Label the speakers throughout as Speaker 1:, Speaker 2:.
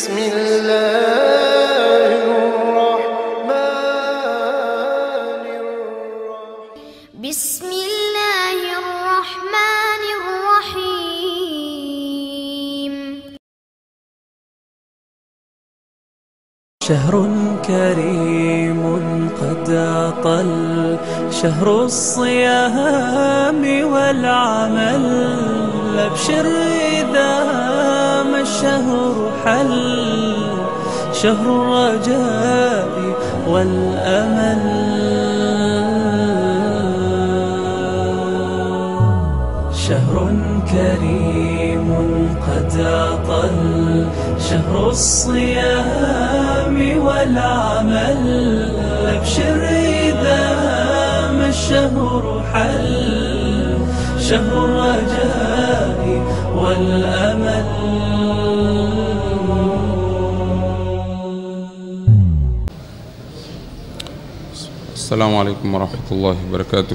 Speaker 1: بسم الله الرحمن الرحيم
Speaker 2: بسم الله الرحمن الرحيم
Speaker 3: شهر كريم قد أطل شهر الصيام والعمل أبشر إذا ما الشهر حل شهر الرجاء والأمل شهر كريم قد أطل شهر الصيام والعمل أبشر إذا ما الشهر حل شهر الرجاء والأمل
Speaker 4: السلام عليكم ورحمة الله وبركاته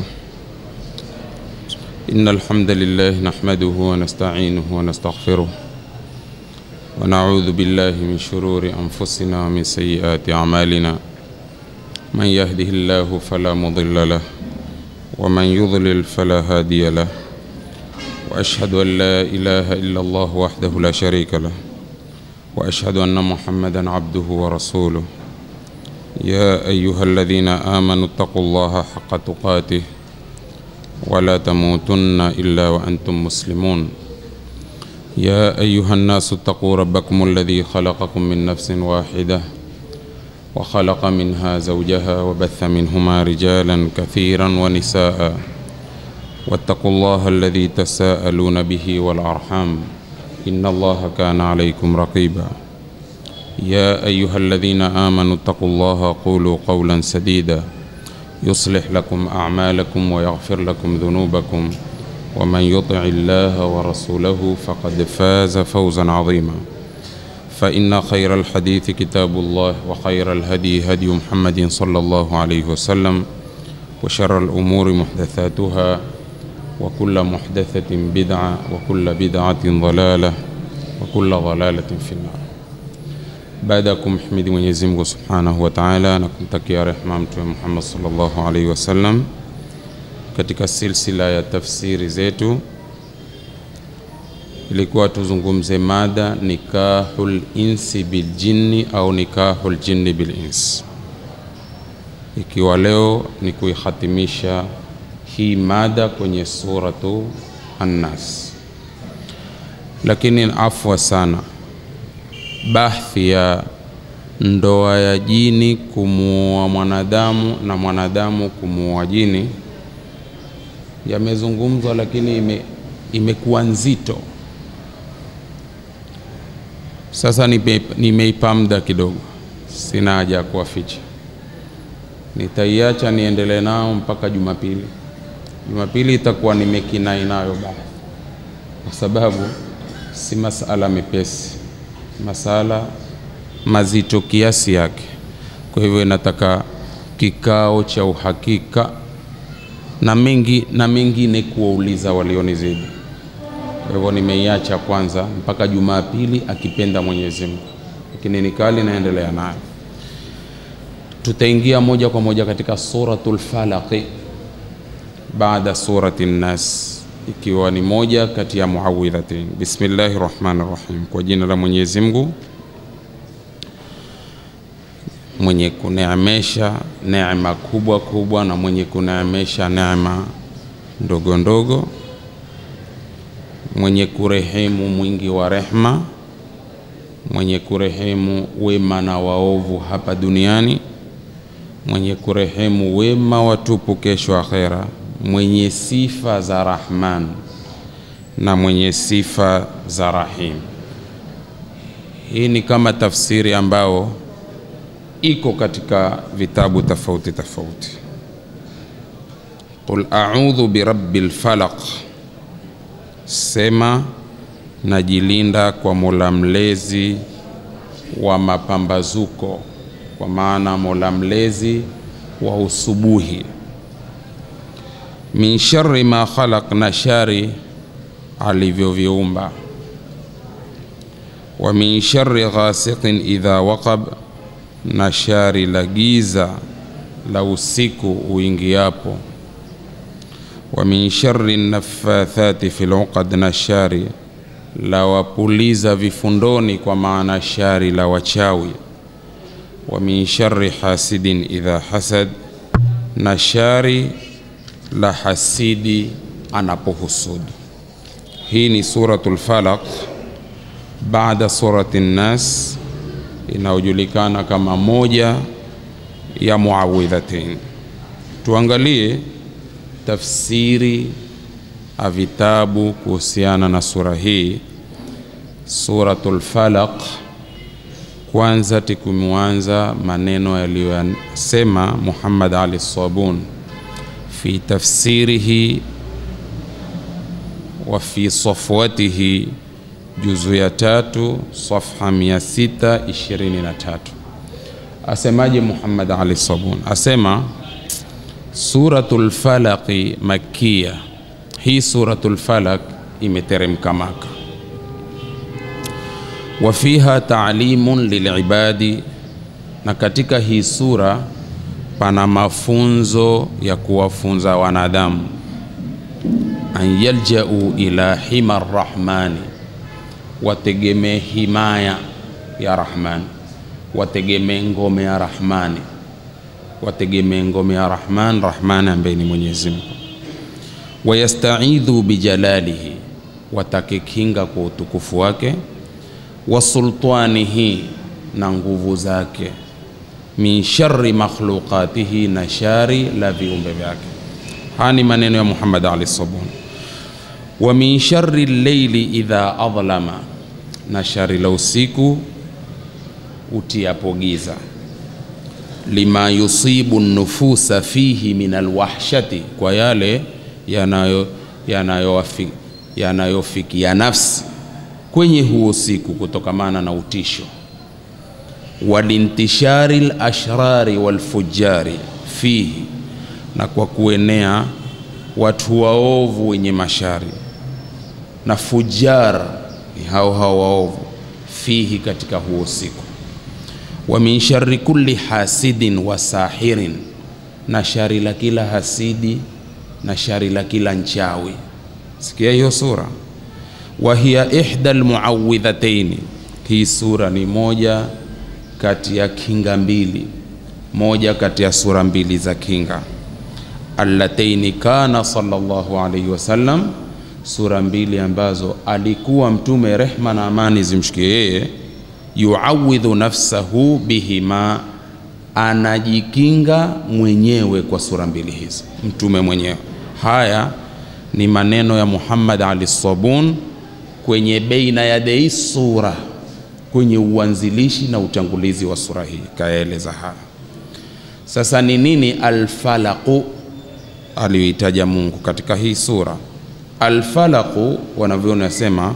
Speaker 4: إن الحمد لله نحمده ونستعينه ونستغفره ونعوذ بالله من شرور أنفسنا ومن سيئات أعمالنا من يهده الله فلا مضل له ومن يضلل فلا هادي له وأشهد أن لا إله إلا الله وحده لا شريك له وأشهد أن محمدا عبده ورسوله يا أيها الذين آمنوا اتقوا الله حق تقاته ولا تموتن إلا وأنتم مسلمون يا أيها الناس اتقوا ربكم الذي خلقكم من نفس واحدة وخلق منها زوجها وبث منهما رجالا كثيرا ونساء واتقوا الله الذي تساءلون به والأرحام إن الله كان عليكم رقيباً يا أيها الذين آمنوا اتقوا الله قولوا قولا سديدا يصلح لكم أعمالكم ويغفر لكم ذنوبكم ومن يطع الله ورسوله فقد فاز فوزا عظيما فإن خير الحديث كتاب الله وخير الهدي هدي محمد صلى الله عليه وسلم وشر الأمور محدثاتها وكل محدثة بدعة وكل بدعة ضلالة وكل ضلالة في النار baada ya kumhimidi Mwenyezi Mungu Subhanahu wa Ta'ala na kumtakia rehema Mtume Muhammad sallallahu alaihi wasallam, katika silsila ya tafsiri zetu ilikuwa tuzungumze mada nikahul insi bil jinni au nikahul jinni bil ins, ikiwa leo ni kuihatimisha hii mada kwenye suratu An-Nas, lakini afwa sana bahthi ya ndoa ya jini kumuoa mwanadamu na mwanadamu kumuoa jini yamezungumzwa, lakini ime, imekuwa nzito. Sasa nime- nimeipa muda kidogo, sina haja ya kuwaficha, nitaiacha niendelee nao mpaka Jumapili. Jumapili itakuwa nimekinai nayo bahthi, kwa sababu si masala mepesi masala mazito kiasi yake. Kwa hivyo inataka kikao cha uhakika na mengi na mengine kuwauliza walionizidi. Kwa hivyo nimeiacha kwanza mpaka Jumapili akipenda Mwenyezi Mungu, lakini nikali naendelea nayo. Tutaingia moja kwa moja katika suratul Falaqi baada surati Nas ikiwa ni moja kati ya muawidhatain. Bismillahi rahmani rahim, kwa jina la Mwenyezi Mungu mwenye kuneemesha neema kubwa kubwa na mwenye kuneemesha neema ndogo ndogo, mwenye kurehemu mwingi wa rehma, mwenye kurehemu wema na waovu hapa duniani, mwenye kurehemu wema watupu kesho akhera mwenye sifa za Rahman na mwenye sifa za Rahim. Hii ni kama tafsiri ambao iko katika vitabu tofauti tofauti. Qul a'udhu birabbil falaq, sema najilinda kwa Mola mlezi wa mapambazuko, kwa maana Mola mlezi wa usubuhi min sharri ma khalaq, na shari alivyoviumba. wa min shari ghasiqin idha waqab, na shari la giza la usiku uingiapo. Wa min shari naffathati fil uqad, na shari la wapuliza vifundoni, kwa maana shari la wachawi. Wa min shari hasidin idha hasad, na shari la hasidi anapohusudu. Hii ni Suratul Falaq baada surati Nnas inayojulikana kama moja ya muawidhatain. Tuangalie tafsiri ya vitabu kuhusiana na sura hii Suratul Falaq. Kwanza tikumwanza maneno yaliyosema Muhammad Ali Sabun fi tafsirihi wa fi safwatihi juzu ya tatu safha 623 asemaje Muhammad Ali Sabun? Asema Suratul Falaqi Makkiya, hii Suratul Falaq imeteremka Maka. Wa fiha taalimun lilibadi, na katika hii sura pana mafunzo ya kuwafunza wanadamu an yaljau ila hima rrahmani, wategemee himaya ya Rahmani, wategemee ngome ya Rahmani, wategemee ngome ya Rahman, Rahmani ambaye ni Mwenyezi Mungu. Wayastaidhu bijalalihi, watake kinga kwa utukufu wake, wa sultanihi, na nguvu zake, min shari makhluqatihi, na shari la viumbe vyake. Haya ni maneno ya Muhammad Ali Sabuni. Wa min shari lleili idha adlama, na shari la usiku utiapo giza. Lima yusibu nufusa fihi min alwahshati, kwa yale yanayo yanayofikia yanayo ya nafsi kwenye huo usiku kutokamana na utisho. Walintishari lashrari walfujari fihi, na kwa kuenea watu waovu wenye mashari na fujar ni hao hao waovu fihi, katika huo usiku. Wa min shari kulli hasidin wa sahirin, na shari la kila hasidi na shari la kila nchawi. Sikia hiyo sura. Wa hiya ihda almuawidhataini, hii sura ni moja kati ya kinga mbili, moja kati ya sura mbili za kinga allataini kana sallallahu alayhi wasallam, sura mbili ambazo alikuwa Mtume rehma na amani zimshikie yeye, yuawidhu nafsahu bihima, anajikinga mwenyewe kwa sura mbili hizi, Mtume mwenyewe. Haya ni maneno ya Muhammad Ali Sabun kwenye beina ya dei sura, kwenye uanzilishi na utangulizi wa sura hii, kayaeleza haya. Sasa ni nini alfalaqu aliyoitaja Mungu katika hii sura. Alfalaqu wanavyoni wasema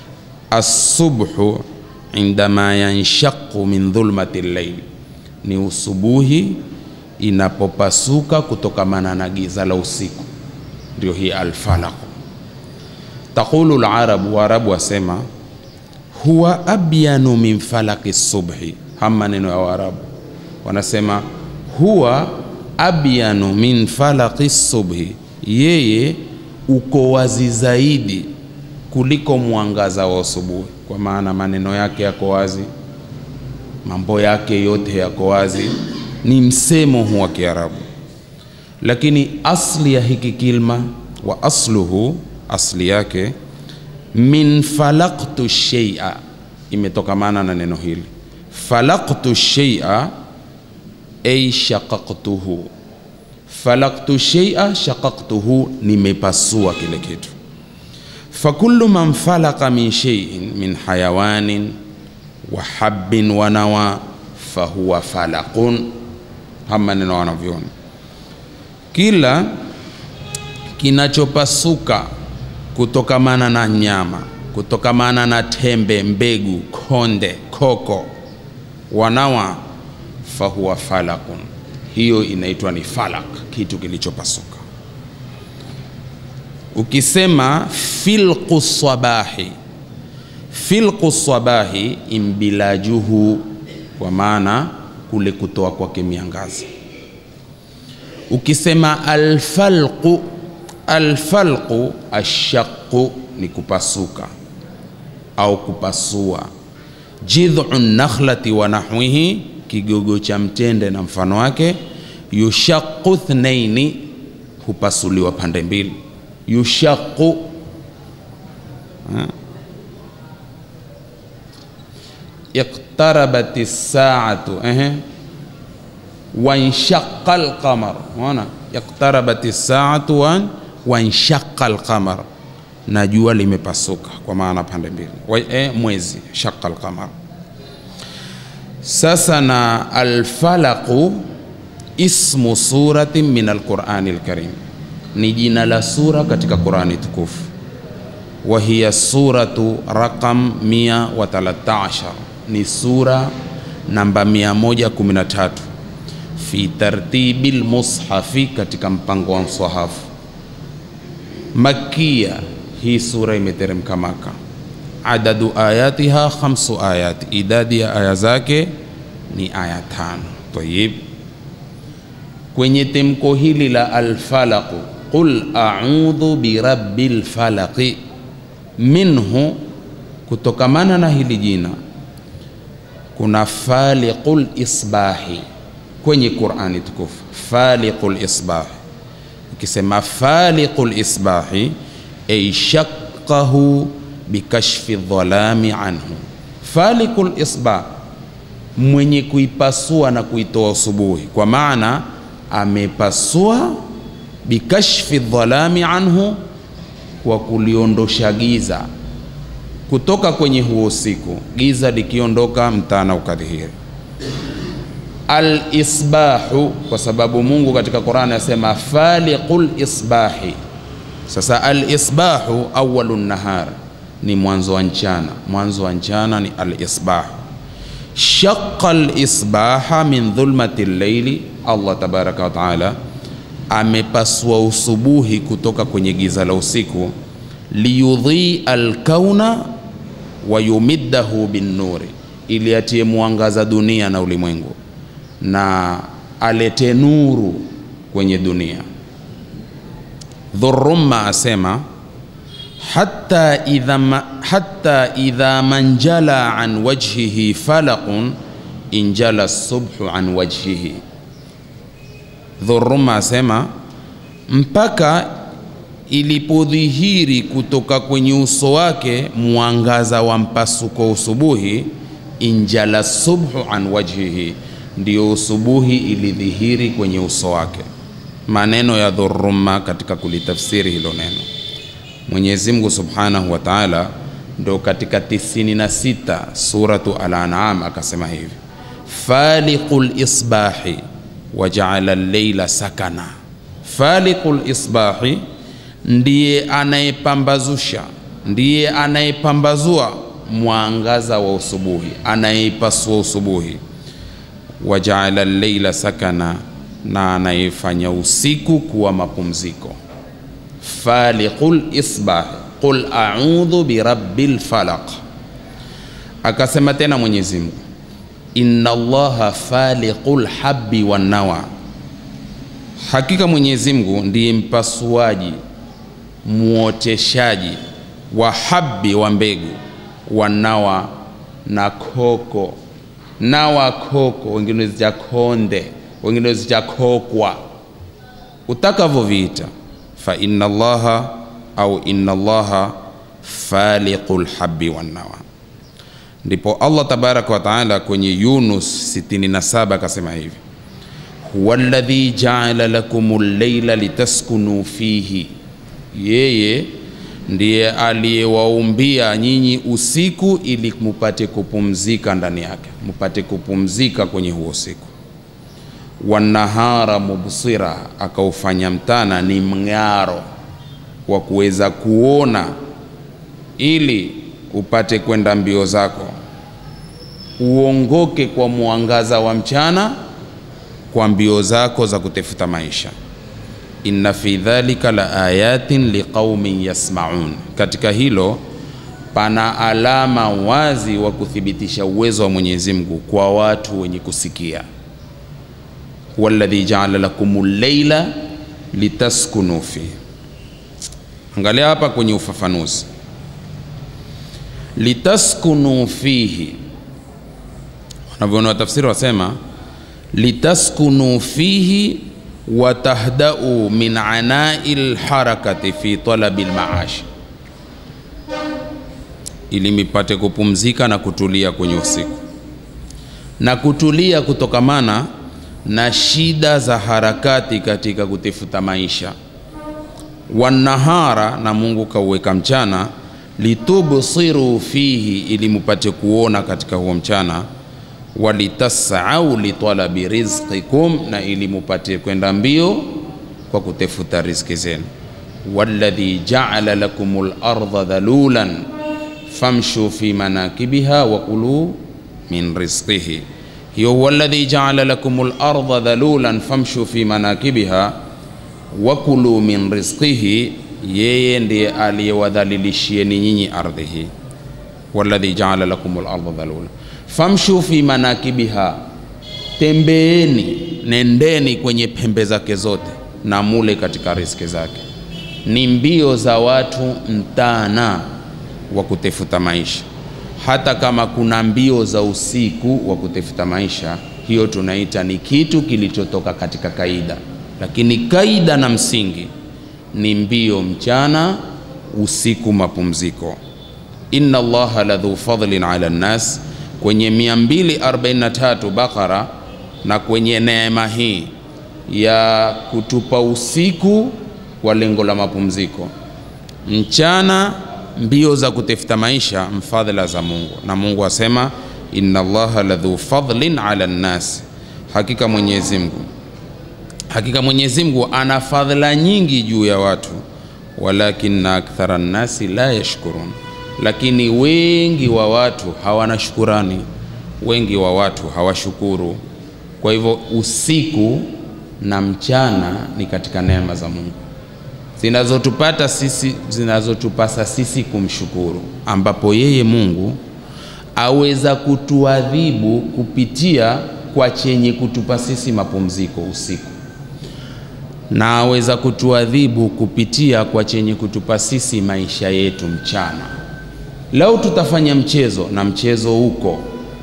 Speaker 4: assubhu indama yanshaqu min dhulmati llail, ni usubuhi inapopasuka kutokamana na giza la usiku, ndio hii alfalaqu. Taqulu larabu, Waarabu wasema huwa abyanu min falaqi subhi. Hama maneno ya Waarabu wanasema huwa abyanu min falaqi subhi, yeye uko wazi zaidi kuliko mwangaza wa asubuhi. Kwa maana maneno yake yako wazi, mambo yake yote yako wazi, ni msemo huu wa Kiarabu. Lakini asli ya hiki kilma wa asluhu, asli yake min falaqtu shay'a, imetokamana na neno hili falaqtu shay'a ay shaqaqtuhu falaktu shay'a shaqaqtuhu, nimepasua kile kitu. Fakullu man falaka min shay'in min hayawanin wa habbin wa nawa fahuwa falaqun. Hama neno wanavyoni, kila kinachopasuka kutokamana na nyama, kutokamana na tembe, mbegu, konde, koko, wanawa fahuwa falakun, hiyo inaitwa ni falak, kitu kilichopasuka. Ukisema filqu sabahi, filqu sabahi imbilajuhu, kwa maana kule kutoa kwake miangaza. Ukisema alfalqu, alfalqu ashaqu ni kupasuka au kupasua. Jidhu nakhlati wa nahwihi, kigogo cha mtende na mfano wake. Yushaqu thnaini, hupasuliwa pande mbili. Yushaqu iqtarabat as-sa'atu ehe wanshaqa al-qamar. Unaona, iqtarabat as-sa'atu wa wanshaqa al-qamar, na jua limepasuka, kwa maana pande mbili. Wa, eh, mwezi shaqa al-qamar. Sasa na al-falaqu ismu suratin min al-Qur'ani al-Karim, ni jina la sura katika Qur'ani tukufu wa hiya suratu raqam 113 ni sura namba 113 fi tartibil mushafi katika mpango wa msahafu makia hii sura imeteremka maka adadu ayatiha khamsu ayat idadi ya aya zake ni aya tano tayib kwenye temko hili la alfalaqu qul a'udhu birabbil falaqi minhu kutokamana na hili jina kuna faliqul isbahi kwenye Qur'ani tukufu, faliqul isbahi. Ukisema faliqul isbahi, ay shaqqahu bikashfi dhalami anhu. Faliqul isbah, mwenye kuipasua na kuitoa usubuhi, kwa maana amepasua bikashfi dhalami anhu kwa kuliondosha giza kutoka kwenye huo usiku, giza likiondoka, mtana ukadhihiri. Al-isbahu, kwa sababu Mungu katika Qur'ani asema faliqul isbahi. Sasa al-isbahu awwalun nahar, ni mwanzo wa mchana. Mwanzo wa mchana ni al-isbahu. Shaqqa al-isbaha min dhulmati al-layli, Allah tabaraka wa taala amepasua usubuhi kutoka kwenye giza la usiku, liyudhi alkauna wa yumiddahu binnuri, ili atie mwangaza dunia na ulimwengu na alete nuru kwenye dunia. Dhurrumma asema hatta idha, ma, hatta idha manjala an wajhihi falaqun injala subhu an wajhihi Dhuruma asema mpaka ilipodhihiri kutoka kwenye uso wake mwangaza wa mpasuko usubuhi, injala subhu an wajhihi, ndio usubuhi ilidhihiri kwenye uso wake. Maneno ya Dhuruma katika kulitafsiri hilo neno, Mwenyezi Mungu Subhanahu wa Ta'ala ndo katika 96 suratu Al-An'am akasema hivi, faliqul isbahi wajaala leila sakana. Faliqul isbahi ndiye anayepambazusha, ndiye anayepambazua mwangaza wa usubuhi, anayeipasua usubuhi. Wajaala leila sakana, na anayefanya usiku kuwa mapumziko. Faliqul isbahi qul a'udhu birabbil falaq. Akasema tena Mwenyezi Mungu inna allaha faliqul habbi wan nawa, hakika Mwenyezi Mungu ndiye mpasuaji muoteshaji wa habbi wa mbegu wa nawa na koko nawa koko, wengine zita konde, wengine zita kokwa, utakavyoviita. Fa inna allaha au inna allaha faliqul habbi wan nawa ndipo Allah tabaraka wa taala kwenye Yunus 67 akasema hivi, huwa alladhi jaala lakumul layla litaskunu fihi, yeye ndiye aliyewaumbia nyinyi usiku ili mupate kupumzika ndani yake, mupate kupumzika kwenye huo usiku. Wanahara mubsira, akaufanya mtana ni mng'aro wa kuweza kuona ili upate kwenda mbio zako, uongoke kwa mwangaza wa mchana kwa mbio zako za kutafuta maisha. Inna fi dhalika la ayatin liqaumin yasmaun, katika hilo pana alama wazi wa kuthibitisha uwezo wa Mwenyezi Mungu kwa watu wenye kusikia. walladhi jaala lakumul layla litaskunu fihi. Angalia hapa kwenye ufafanuzi, litaskunu fihi, wanavyoona watafsiri wasema litaskunu fihi watahdau min anai lharakati fi talabi lmaashi, ili mipate kupumzika na kutulia kwenye usiku na kutulia kutokamana na shida za harakati katika kutafuta maisha. Wanahara, na Mungu kauweka mchana, litubsiru fihi, ili mupate kuona katika huo mchana walitasau litalabi rizqikum, na ili mupate kwenda mbio kwa kutafuta riziki zenu. walladhi jaala lakumul ardha dhalulan famshu fi manakibiha wa kulu min rizqihi. Hiyo walladhi jaala lakumul ardha dhalulan famshu fi manakibiha wa kulu min rizqihi, yeye ndiye aliyewadhalilishieni nyinyi ardhi hii. walladhi jaala lakumul ardha dhalulan famshu fi manakibiha, tembeeni, nendeni kwenye pembe zake zote na mule katika riziki zake. Ni mbio za watu mtana wa kutafuta maisha. Hata kama kuna mbio za usiku wa kutafuta maisha, hiyo tunaita ni kitu kilichotoka katika kaida, lakini kaida na msingi ni mbio mchana, usiku mapumziko. inna Allaha ladhu fadlin ala nnas kwenye 243 Bakara na kwenye neema hii ya kutupa usiku kwa lengo la mapumziko, mchana mbio za kutafuta maisha, mfadhila za Mungu. Na Mungu asema inna Allaha ladhu fadlin ala nnas, hakika Mwenyezi Mungu hakika Mwenyezi Mungu ana fadhila nyingi juu ya watu, walakinna akthara nnasi la yashkurun lakini wengi wa watu hawana shukurani, wengi wa watu hawashukuru. Kwa hivyo usiku na mchana ni katika neema za Mungu zinazotupata sisi, zinazotupasa sisi kumshukuru, ambapo yeye Mungu aweza kutuadhibu kupitia kwa chenye kutupa sisi mapumziko usiku, na aweza kutuadhibu kupitia kwa chenye kutupa sisi maisha yetu mchana. Lau tutafanya mchezo na mchezo huko,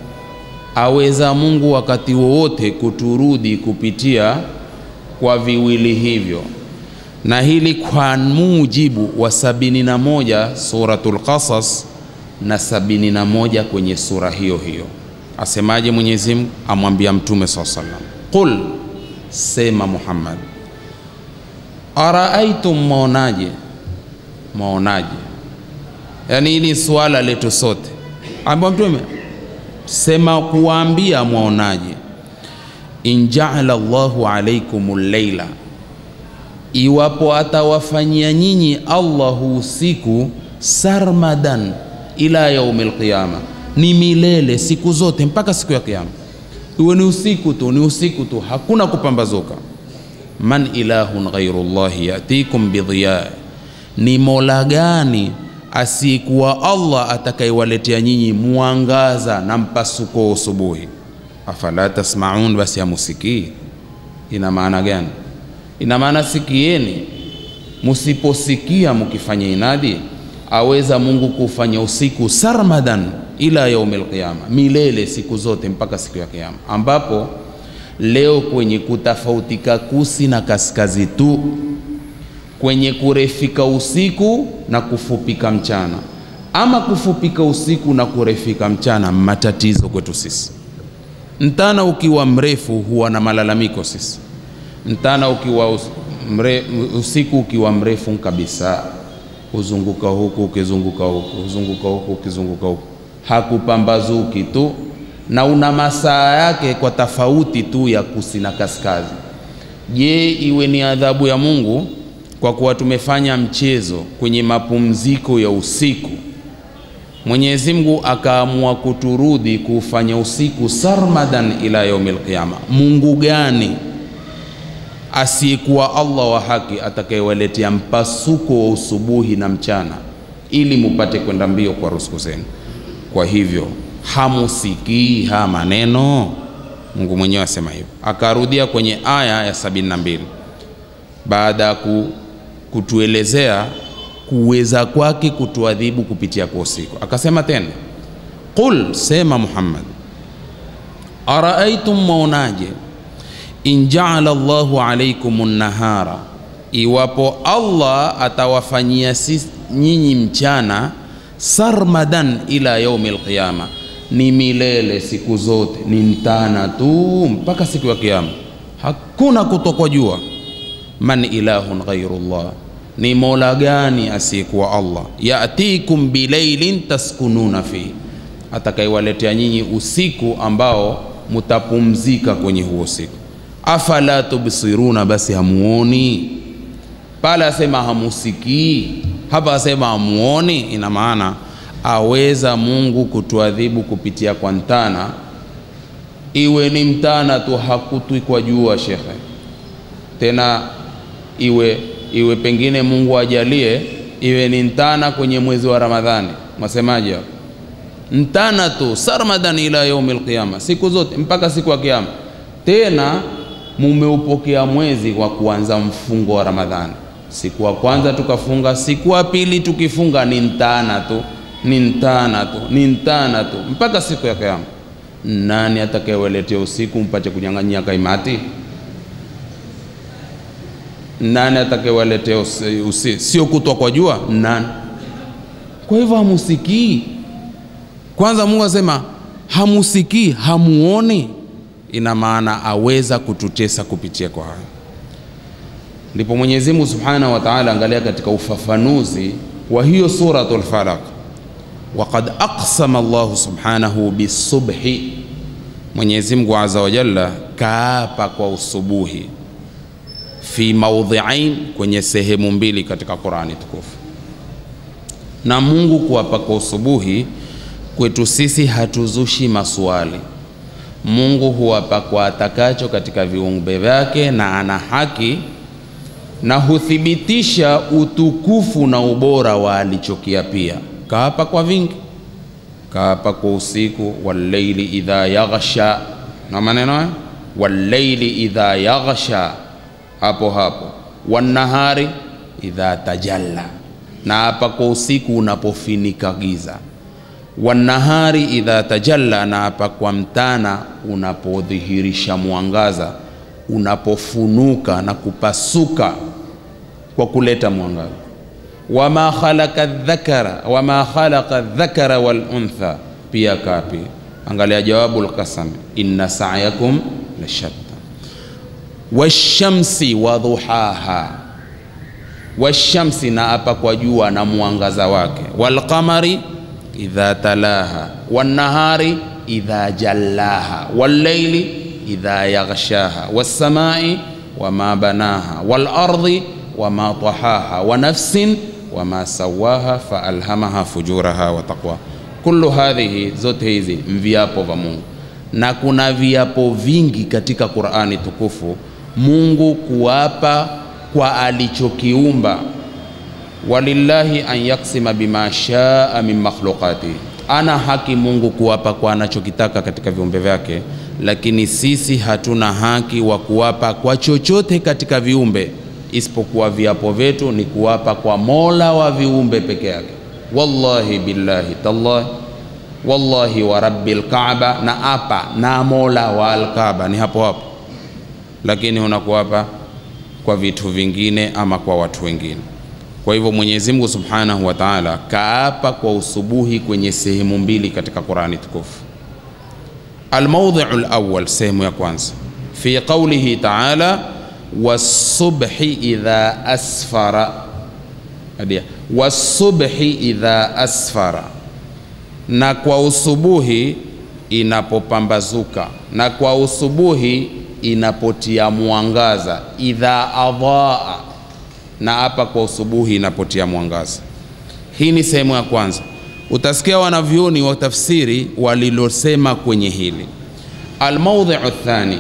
Speaker 4: aweza Mungu wakati wowote kuturudi kupitia kwa viwili hivyo, na hili kwa mujibu wa sabini na moja Suratul Qasas na sabini na moja kwenye sura hiyo hiyo. Asemaje Mwenyezi Mungu? Amwambia Mtume saa salam, qul, sema Muhammad, araaitum, maonaje? Maonaje? Yaani hili swala letu sote, ambao Mtume sema kuwaambia, mwaonaje? in jaala Allahu alaikum llaila, iwapo atawafanyia nyinyi Allahu usiku sarmadan ila yaumil qiyama, ni milele siku zote mpaka siku ya Kiyama, iwe ni usiku tu, ni usiku tu, hakuna kupambazuka. man ilahun ghairu llahi yatikum bidhiya, ni mola gani asiyekuwa Allah atakayewaletea nyinyi mwangaza na mpasuko wa usubuhi? Afala tasmaun, basi hamusikii. Ina maana gani? Ina maana sikieni, musiposikia mukifanya inadi, aweza Mungu kufanya usiku sarmadan ila yaumil qiyama, milele siku zote mpaka siku ya Kiyama, ambapo leo kwenye kutofautika kusi na kaskazi tu kwenye kurefika usiku na kufupika mchana, ama kufupika usiku na kurefika mchana, matatizo kwetu sisi. Mtana ukiwa mrefu huwa na malalamiko sisi, mtana ukiwa us, mre, usiku ukiwa mrefu kabisa, huzunguka huku ukizunguka huku, huzunguka huku ukizunguka huku, hakupambazuki tu, na una masaa yake kwa tofauti tu ya kusi na kaskazi. Je, iwe ni adhabu ya Mungu kwa kuwa tumefanya mchezo kwenye mapumziko ya usiku, Mwenyezi Mungu akaamua kuturudi kufanya usiku sarmadan ila yaumil qiyama. Mungu gani asiyekuwa Allah wa haki atakayewaletea mpasuko wa usubuhi na mchana ili mupate kwenda mbio kwa ruzuku zenu. Kwa hivyo hamusikii haya maneno? Mungu mwenyewe asema hivyo, akarudia kwenye aya ya sabini na mbili baada ya ku, kutuelezea kuweza kwake kutuadhibu kupitia kwa usiku, akasema tena, qul, sema Muhammad, araaitum, mwaonaje in jaala Allahu alaikum nahara, iwapo Allah atawafanyia sisi nyinyi mchana sarmadan ila yaumi lqiyama, ni milele siku zote, ni mtana tu mpaka siku ya Kiyama, hakuna kutokwa jua. Man ilahun ghairu llah, ni mola gani asiyekuwa Allah? Yatikum bilailin taskununa fihi, atakaiwaletea nyinyi usiku ambao mutapumzika kwenye huo usiku. Afala tubsiruna, basi hamuoni? Pale asema hamusikii, hapa asema hamuoni. Ina maana aweza Mungu kutuadhibu kupitia kwa mtana, iwe ni mtana tu, hakutwi kwa jua shekhe, tena iwe iwe pengine Mungu ajalie iwe ni mtana kwenye mwezi wa Ramadhani, mwasemaje hapo? Mtana tu sarmadan ila yaumil qiyama, siku zote mpaka siku ya Kiyama. Tena mumeupokea mwezi kwa kuanza mfungo wa Ramadhani, siku ya kwanza tukafunga, siku ya pili tukifunga ni mtana tu, ni mtana tu, ni mtana tu mpaka siku ya Kiyama. Nani atakayewaletea usiku mpate kunyang'anyia kaimati? Nani atakayewaletea usi, usi, sio kutwa kwa jua? Nani? Kwa hivyo hamusikii. Kwanza Mungu asema hamusikii, hamuoni, ina maana aweza kututesa kupitia kwa haya. Ndipo Mwenyezi Mungu Subhanahu wa Ta'ala, angalia katika ufafanuzi wa hiyo suratul Falaq, waqad aqsama Allahu subhanahu bisubhi, Mwenyezi Mungu azza wa jalla kaapa kwa usubuhi fi maudhiain, kwenye sehemu mbili katika Qurani tukufu. Na Mungu kuapa kwa usubuhi kwetu sisi hatuzushi maswali. Mungu huwapa kwa atakacho katika viumbe vyake, na ana haki na huthibitisha utukufu na ubora wa alichokiapia. Kaapa kwa vingi, kaapa kwa usiku, walleili idha yaghsha, na maneno haya walleili idha yaghsha, hapo hapo, wannahari idha tajalla, na hapa kwa usiku unapofinika giza wanahari idha tajalla, na hapa kwa mtana unapodhihirisha mwangaza, unapofunuka na kupasuka kwa kuleta mwangaza. Wama khalaqa dhakara wama khalaqa dhakara wal untha, pia kapi. Angalia jawabu lqasam, inna sa'yakum la shatta. Washamsi wa duhaha, washamsi, na hapa kwa jua na mwangaza wake, walqamari idha talaha wannahari idha jallaha walleili idha yaghshaha wassamai wama banaha walardi wama tahaha wa nafsin wama sawaha faalhamaha fujuraha wa taqwa. Kullu hadhihi, zote hizi mviapo vya Mungu, na kuna viapo vingi katika Qur'ani tukufu Mungu kuapa kwa alichokiumba walillahi an yaksima bima shaa min makhluqati, ana haki Mungu kuwapa kwa anachokitaka katika viumbe vyake, lakini sisi hatuna haki wa kuwapa kwa chochote katika viumbe isipokuwa viapo vyetu ni kuwapa kwa Mola wa viumbe peke yake. Wallahi billahi tallahi, wallahi wa rabbil Kaaba, na apa na Mola wa Alkaaba, ni hapo hapo, lakini unakuwapa kwa vitu vingine ama kwa watu wengine. Kwa hivyo Mwenyezi Mungu Subhanahu wa Ta'ala kaapa kwa usubuhi kwenye sehemu mbili katika Qur'ani tukufu. Almawdhi'u alawwal, sehemu ya kwanza, fi qawlihi ta'ala wasubhi idha asfara, adia wasubhi idha asfara, na kwa usubuhi inapopambazuka, na kwa usubuhi inapotia mwangaza, idha adhaa na hapa kwa usubuhi inapotia mwangaza. Hii ni sehemu ya kwanza. Utasikia wanavyoni wa tafsiri walilosema kwenye hili. Almaudhiu thani,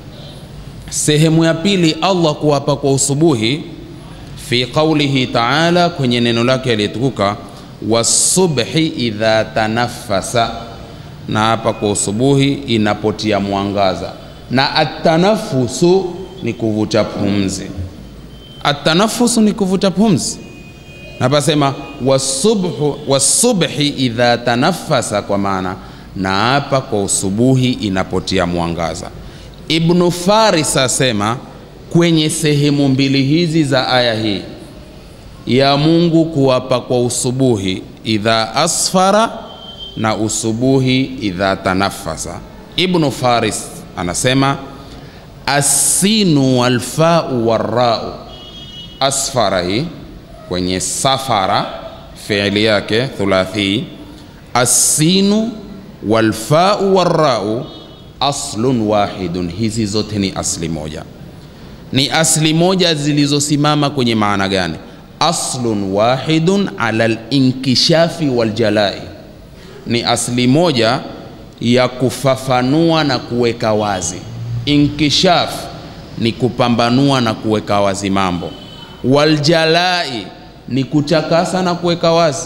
Speaker 4: sehemu ya pili, Allah kuwapa kwa usubuhi, fi qaulihi taala, kwenye neno lake aliyetukuka, wasubhi idha tanaffasa, na hapa kwa usubuhi inapotia mwangaza, na atanafusu ni kuvuta pumzi. Atanafusu ni kuvuta pumzi na pasema wasubhu wasubhi idha tanaffasa, kwa maana na hapa kwa usubuhi inapotia mwangaza. Ibnu Faris asema kwenye sehemu mbili hizi za aya hii ya Mungu kuwapa kwa usubuhi idha asfara na usubuhi idha tanaffasa. Ibnu Faris anasema assinu walfau warrau, asfara hii kwenye safara fiili yake thulathi, assinu walfau warrau aslun wahidun, hizi zote ni asli moja. Ni asli moja zilizosimama kwenye maana gani? Aslun wahidun ala linkishafi waljalai, ni asli moja ya kufafanua na kuweka wazi. Inkishaf ni kupambanua na kuweka wazi mambo, waljalai ni kutakasa na kuweka wazi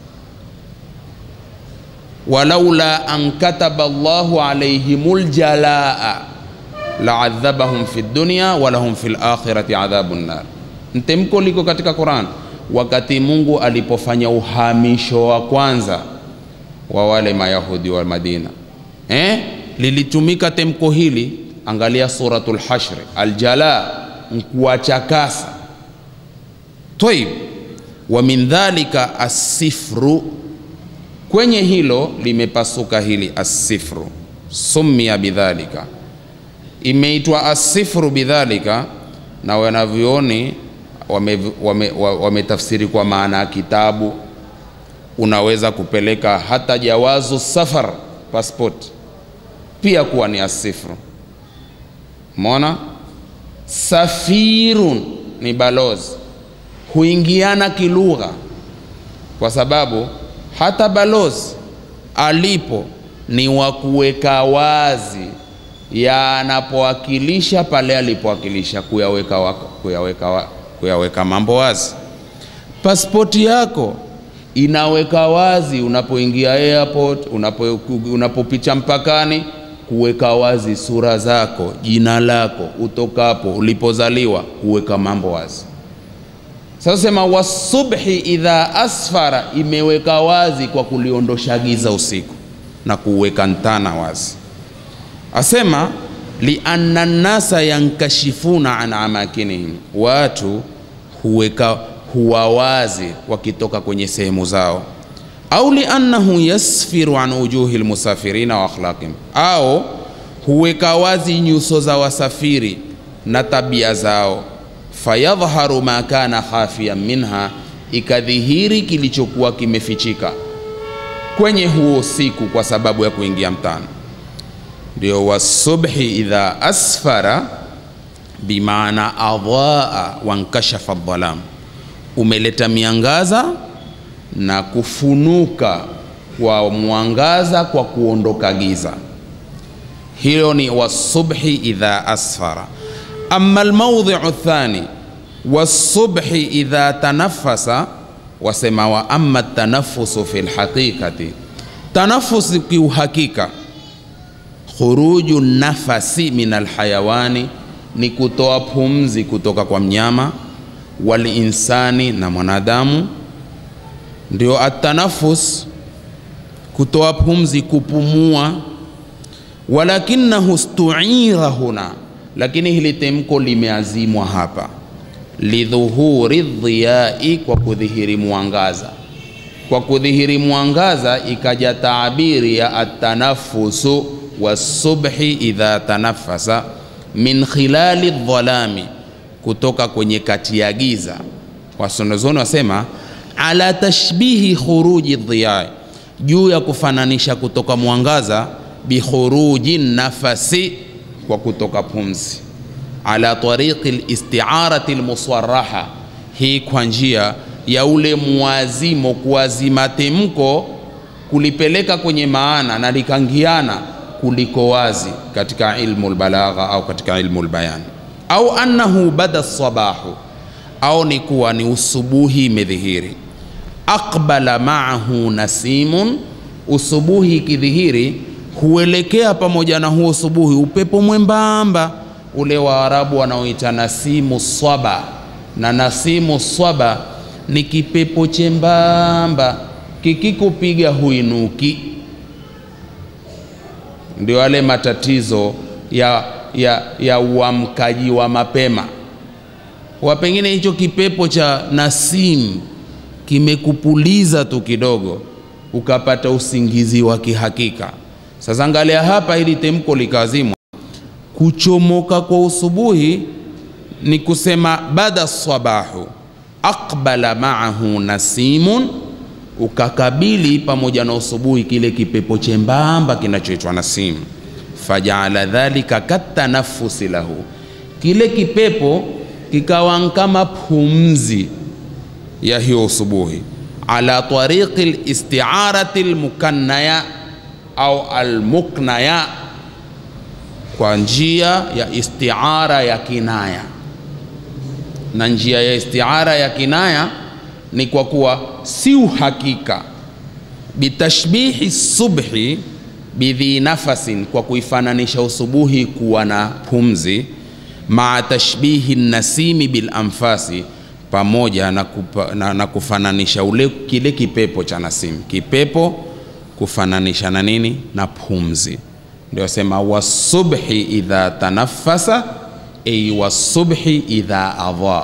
Speaker 4: walaula an kataba Allahu alaihimul jalaa laadhabahum fi dunya walahum fi lakhirati adhabun nar. Mtemko liko katika Quran, wakati Mungu alipofanya uhamisho wa kwanza wa wale Mayahudi wa Madina eh? lilitumika temko hili. Angalia suratul Hashr, aljala nkuwachakasa. Toib, wa min dhalika asifru kwenye hilo limepasuka hili asifru, sumia bidhalika, imeitwa asifru bidhalika, na wanavyoni wametafsiri wame, wame, wame kwa maana ya kitabu. Unaweza kupeleka hata jawazu safar passport pia kuwa ni asifru. Mona safirun ni balozi, huingiana kilugha kwa sababu hata balozi alipo ni wa kuweka wazi yanapowakilisha pale alipowakilisha, kuyaweka, wako, kuyaweka, wa, kuyaweka mambo wazi. Pasipoti yako inaweka wazi unapoingia airport, unapo, unapopicha mpakani, kuweka wazi sura zako, jina lako, utokapo, ulipozaliwa, kuweka mambo wazi. Sasa sema wasubhi idha asfara, imeweka wazi kwa kuliondosha giza usiku na kuweka ntana wazi. Asema lianna nnasa yankashifuna an amakinihim, watu huweka huwa wazi wakitoka kwenye sehemu zao, au liannahu yasfiru an ujuhi lmusafirina wa akhlaqihim, au huweka wazi nyuso za wasafiri na tabia zao fayadhharu ma kana khafiyan minha, ikadhihiri kilichokuwa kimefichika kwenye huo usiku kwa sababu ya kuingia mtana. Ndio wasubhi idha asfara, bimaana adhaa wankashafa dhalam, umeleta miangaza na kufunuka kwa mwangaza kwa kuondoka giza. Hilo ni wasubhi idha asfara. Amma almawdhi'u thani wasubhi idha tanaffasa, wasema wa amma tanafusu fi lhaqiqati, tanafusi kiuhakika, khuruju nafasi min alhayawani, ni kutoa pumzi kutoka kwa mnyama, walinsani na mwanadamu. Ndio atanafus, kutoa pumzi, kupumua. Walakinahu stuira huna lakini hili temko limeazimwa hapa lidhuhuri dhiyai, kwa kudhihiri mwangaza. Kwa kudhihiri mwangaza ikaja taabiri ya atanafusu wasubhi idha tanafasa min khilali dhalami, kutoka kwenye kati ya giza. Wasonozoni wasema ala tashbihi khuruji dhiyai, juu ya kufananisha kutoka mwangaza bikhuruji nafasi kwa kutoka pumzi, ala tariqi listiarati lmuswaraha, hii kwa njia ya ule mwazimo, kuazima temko kulipeleka kwenye maana na likangiana kuliko wazi katika ilmu lbalagha au katika ilmu lbayan, au annahu bada sabahu, au ni kuwa ni usubuhi imedhihiri, aqbala maahu nasimun, usubuhi ikidhihiri huelekea pamoja na huo usubuhi upepo mwembamba ule wa Arabu wanaoita nasimu swaba, na nasimu swaba ni kipepo chembamba kikikupiga huinuki. Ndio yale matatizo ya, ya, ya uamkaji wa mapema wa pengine hicho kipepo cha nasim kimekupuliza tu kidogo ukapata usingizi wa kihakika. Sasa angalia hapa, hili temko likazimwa. Kuchomoka kwa usubuhi ni kusema bada sabahu aqbala maahu nasimun, ukakabili pamoja na usubuhi kile kipepo chembamba kinachoitwa nasim. Fajaala dhalika katanafusi lahu, kile kipepo kikawa kama pumzi ya hiyo usubuhi, ala tariqi listiarati lmukannaya au almuknaya, kwa njia ya istiara ya kinaya. Na njia ya istiara ya kinaya ni kwa kuwa si uhakika, bitashbihi subhi bidhi nafasin, kwa kuifananisha usubuhi kuwa na pumzi maa tashbihi nasimi bil anfasi, pamoja na, kupa, na, na kufananisha ule kile kipepo cha nasim, kipepo kufananisha na nini? Na pumzi. Ndio sema wasubhi idha tanaffasa, ay wasubhi idha adha,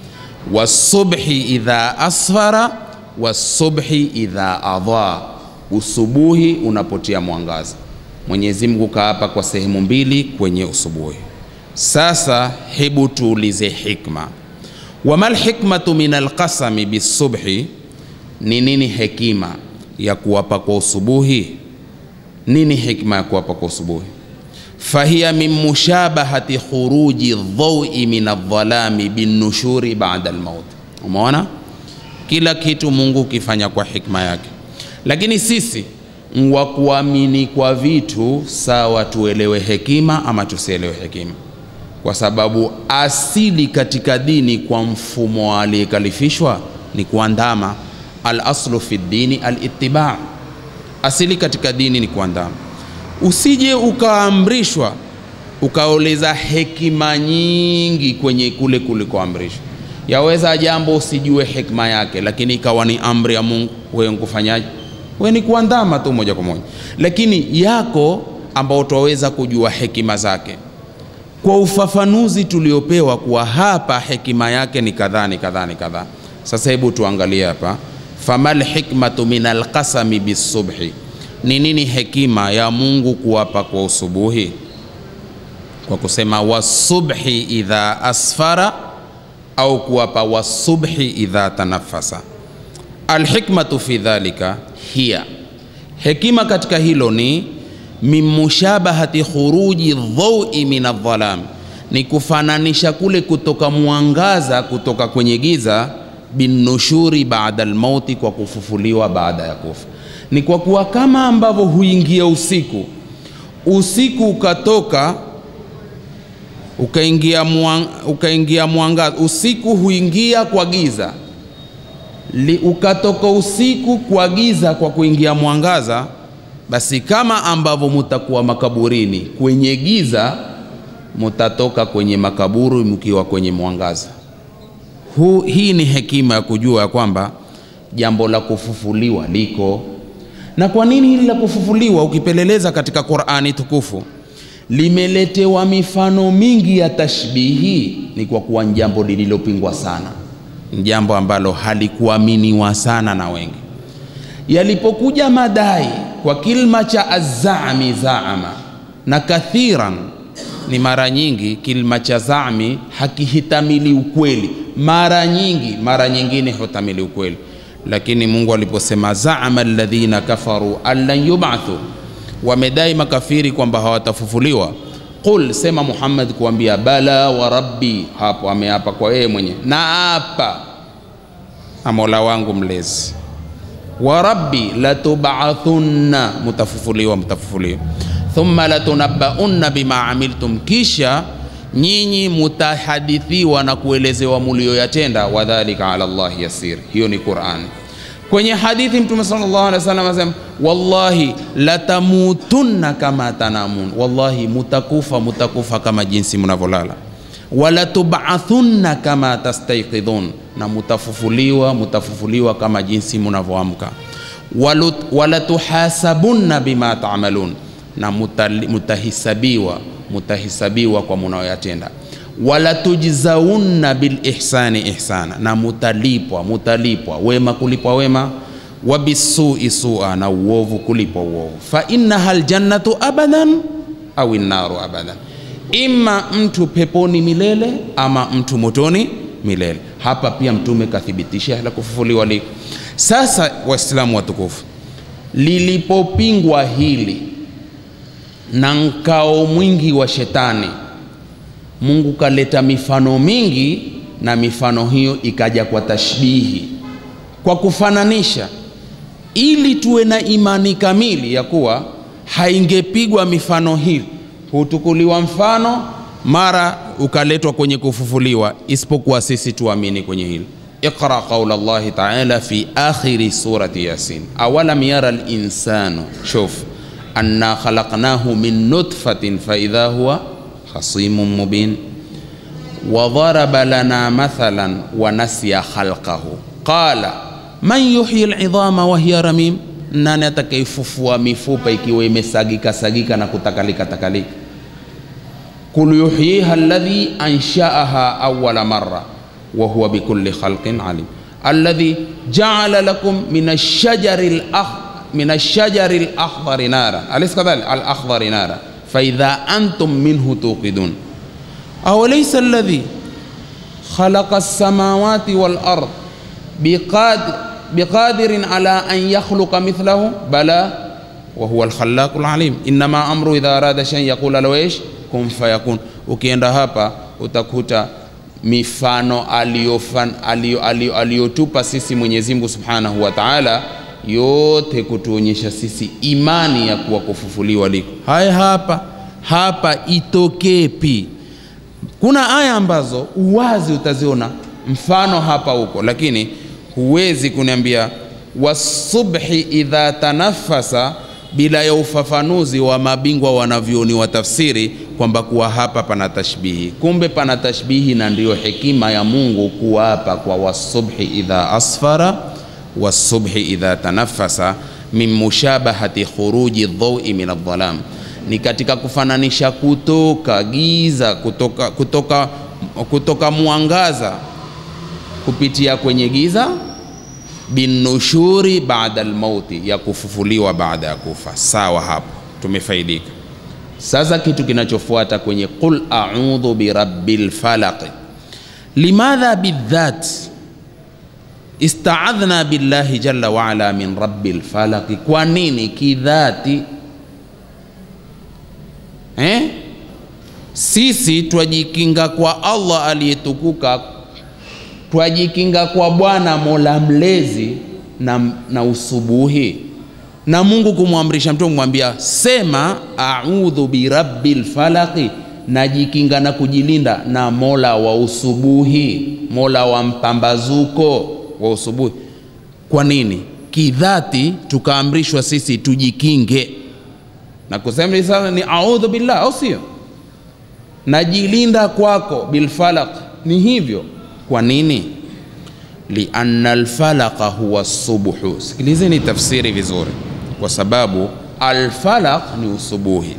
Speaker 4: wasubhi idha asfara, wasubhi idha adha, usubuhi unapotia mwangaza. Mwenyezi Mungu kaapa kwa sehemu mbili kwenye usubuhi. Sasa hebu tuulize hikma, wamal hikmatu min alqasami bisubhi, ni nini hekima ya kuwapa kwa usubuhi? Nini hikma ya kuwapa kwa usubuhi? fahiya min mushabahati khuruji dhaui min aldhalami binnushuri bada almaut. Umeona, kila kitu Mungu ukifanya kwa hikma yake, lakini sisi wa kuamini kwa vitu sawa, tuelewe hekima ama tusielewe hekima kwa sababu asili katika dini kwa mfumo aliyekalifishwa ni kuandama. Al aslu fi dini al ittiba, asili katika dini ni kuandama. Usije ukaamrishwa ukaoleza hekima nyingi kwenye kule kulikoamrishwa. Yaweza jambo usijue hekima yake, lakini ikawa ni amri ya Mungu, wewe nkufanyaje? Wewe ni kuandama tu moja kwa moja, lakini yako ambao utaweza kujua hekima zake kwa ufafanuzi tuliopewa kuwa hapa hekima yake ni kadhaa ni kadhaa ni kadhaa. Sasa hebu tuangalie hapa, famal hikmatu min alqasami bisubhi, ni nini hekima ya Mungu kuwapa kwa usubuhi, kwa kusema wasubhi idha asfara, au kuwapa wasubhi idha tanafasa. Alhikmatu fi dhalika hiya, hekima katika hilo ni min mushabahati khuruji dhaui min aldhalam, ni kufananisha kule kutoka mwangaza kutoka kwenye giza, binushuri baada almauti, kwa kufufuliwa baada ya kufa. Ni kwa kuwa kama ambavyo huingia usiku, usiku ukatoka ukaingia mwang, ukaingia mwangaza, usiku huingia kwa giza Li, ukatoka usiku kwa giza kwa kuingia mwangaza basi kama ambavyo mutakuwa makaburini kwenye giza, mutatoka kwenye makaburi mkiwa kwenye mwangaza. Hu, hii ni hekima ya kujua ya kwamba jambo la kufufuliwa liko. Na kwa nini hili la kufufuliwa, ukipeleleza katika Qur'ani tukufu limeletewa mifano mingi ya tashbihi, ni kwa kuwa ni jambo lililopingwa sana, ni jambo ambalo halikuaminiwa sana na wengi. Yalipokuja madai kwa kilma cha azami zaama na kathiran, ni mara nyingi kilma cha zami hakihitamili ukweli, mara nyingi, mara nyingine hutamili ukweli. Lakini Mungu aliposema zaama alladhina kafaru allan yubathu, wamedai makafiri kwamba hawatafufuliwa. Qul, sema Muhammad kuambia bala wa rabbi, hapo ameapa kwa yeye mwenye na apa na Mola wangu mlezi wa rabbi latubathunna, mutafufuliwa, mutafufuliwa. Thumma latunabbaunna bima amiltum, kisha nyinyi mutahadithiwa na kuelezewa mulioyatenda. Wadhalika ala Allahi yasir, hiyo ni Qurani. kwenye hadithi mtume sallallahu alaihi wasallam asema wallahi latamutunna kama tanamun wallahi mutakufa mutakufa kama jinsi mnavyolala wala tubathunna kama tastaiqidhun na mutafufuliwa mutafufuliwa kama jinsi mnavyoamka Walut- wala tuhasabunna bima tamalun na mutali- mutahisabiwa mutahisabiwa kwa munayoyatenda wala tujzaunna bil ihsani ihsana na mutalipwa mutalipwa wema kulipwa wema wa bisui sua na uovu kulipwa uovu fa innaha aljannatu abadan au innaru abadan ima mtu peponi milele ama mtu motoni milele hapa pia mtume kathibitisha la kufufuliwa liko sasa waislamu watukufu lilipopingwa hili na nkao mwingi wa shetani mungu kaleta mifano mingi na mifano hiyo ikaja kwa tashbihi kwa kufananisha ili tuwe na imani kamili ya kuwa haingepigwa mifano hii hutukuliwa mfano mara ukaletwa kwenye kufufuliwa isipokuwa sisi tuamini kwenye hili iqra qaula llahi taala fi akhiri surati yasin awalam yara linsanu shuf anna khalaqnahu min nutfatin faidha huwa khasimun mubin وضرب لنا مثلا ونسي خلقه قال من يحيي العظام وهي رميم nani atakaifufua mifupa ikiwa imesagika sagika na kutakalika takalika kul yuhyiha alladhi anshaaha awala marra wa huwa bikulli khalqin alim alladhi jaala lakum min ashajari lakh min ashajari lakhdari nara alaysa kadhalik alakhdari nara faidha antum minhu tuqidun أوليس الذي خلق السماوات والأرض بقادر, بقادر على أن يخلق مثله بلى وهو الخلاق العليم إنما أمره إذا أراد شيء يقول له إيش كن فيكون ukienda hapa utakuta mifano aliyofan- aliyo- aliyo- aliyotupa sisi Mwenyezi Mungu Subhanahu wa Ta'ala yote kutuonyesha sisi imani ya kuwa kufufuliwa liko. Haya hapa hapa itokepi kuna aya ambazo uwazi utaziona mfano hapa huko lakini huwezi kuniambia wasubhi idha tanafasa bila ya ufafanuzi wa mabingwa wanavyoni wa tafsiri kwamba kuwa hapa pana tashbihi kumbe pana tashbihi na ndiyo hekima ya mungu kuwa hapa kwa wasubhi idha asfara wasubhi idha tanafasa min mushabahati khuruji dhaui min aldhalam ni katika kufananisha kutoka giza kutoka, kutoka, kutoka mwangaza kupitia kwenye giza binushuri baada almauti ya kufufuliwa baada ya kufa sawa hapo tumefaidika sasa kitu kinachofuata kwenye qul audhu birabbil falaq limadha bidhat istaadhna billahi jalla waala min rabbil falaq kwa nini kidhati eh? sisi twajikinga kwa allah aliyetukuka twajikinga kwa bwana mola mlezi na, na usubuhi na mungu kumwamrisha mtu kumwambia sema audhu birabbil falaqi najikinga na kujilinda na mola wa usubuhi mola wa mpambazuko wa usubuhi kwa nini kidhati tukaamrishwa sisi tujikinge na kusema hili sasa ni audhu billah au sio najilinda kwako bilfalaq ni hivyo kwa nini lianna alfalaqa huwa subhu sikilizeni tafsiri vizuri kwa sababu alfalaq ni usubuhi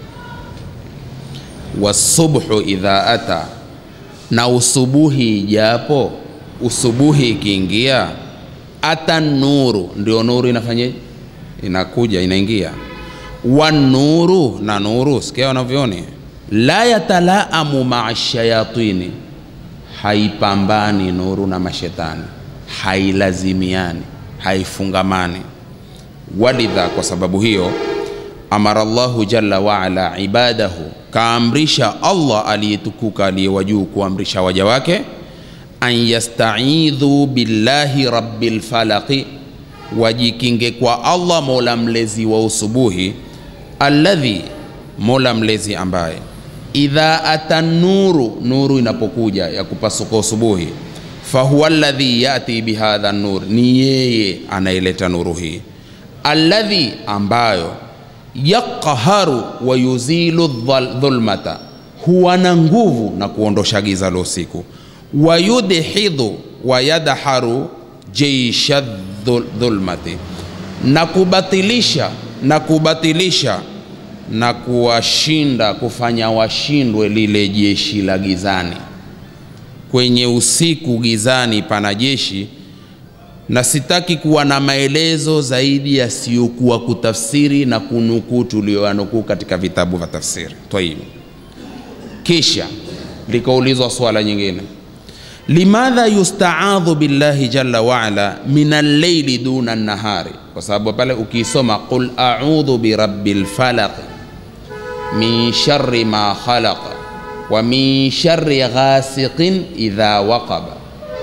Speaker 4: wasubhu idha ata na usubuhi ijapo usubuhi ikiingia ata nuru ndio nuru inafanya inakuja inaingia wanuru na nuru sikia wanavyooni la yatalaamu maa shayatini haipambani nuru na mashetani hailazimiani haifungamani walidha kwa sababu hiyo amara llahu jalla waala ibadahu kaamrisha allah aliyetukuka aliyewajuu kuamrisha waja wake an yastaidhu billahi rabbil falaqi wajikinge kwa allah mola mlezi wa usubuhi alladhi mola mlezi ambaye idha ata nuru nuru inapokuja ya kupasuka usubuhi fahuwa alladhi yati bihadha nur, ni yeye anayeleta nuru hii, alladhi ambayo yaqharu wa yuzilu dhal- dhulmata, huwa na nguvu na kuondosha giza la usiku, wa yudhidhu wa yadharu jeisha dhul- dhulmati, na kubatilisha na kubatilisha na kuwashinda kufanya washindwe lile jeshi la gizani. Kwenye usiku gizani pana jeshi, na sitaki kuwa na maelezo zaidi yasiyokuwa kutafsiri na kunukuu tuliyoyanukuu katika vitabu vya tafsiri. Tayib, kisha likaulizwa swala nyingine, limadha yustaadhu billahi jalla waala min alleili duna nahari, kwa sababu pale ukiisoma qul audhu birabbil falaq min sharri ma khalaqa wa min sharri ghasiqin idha waqaba.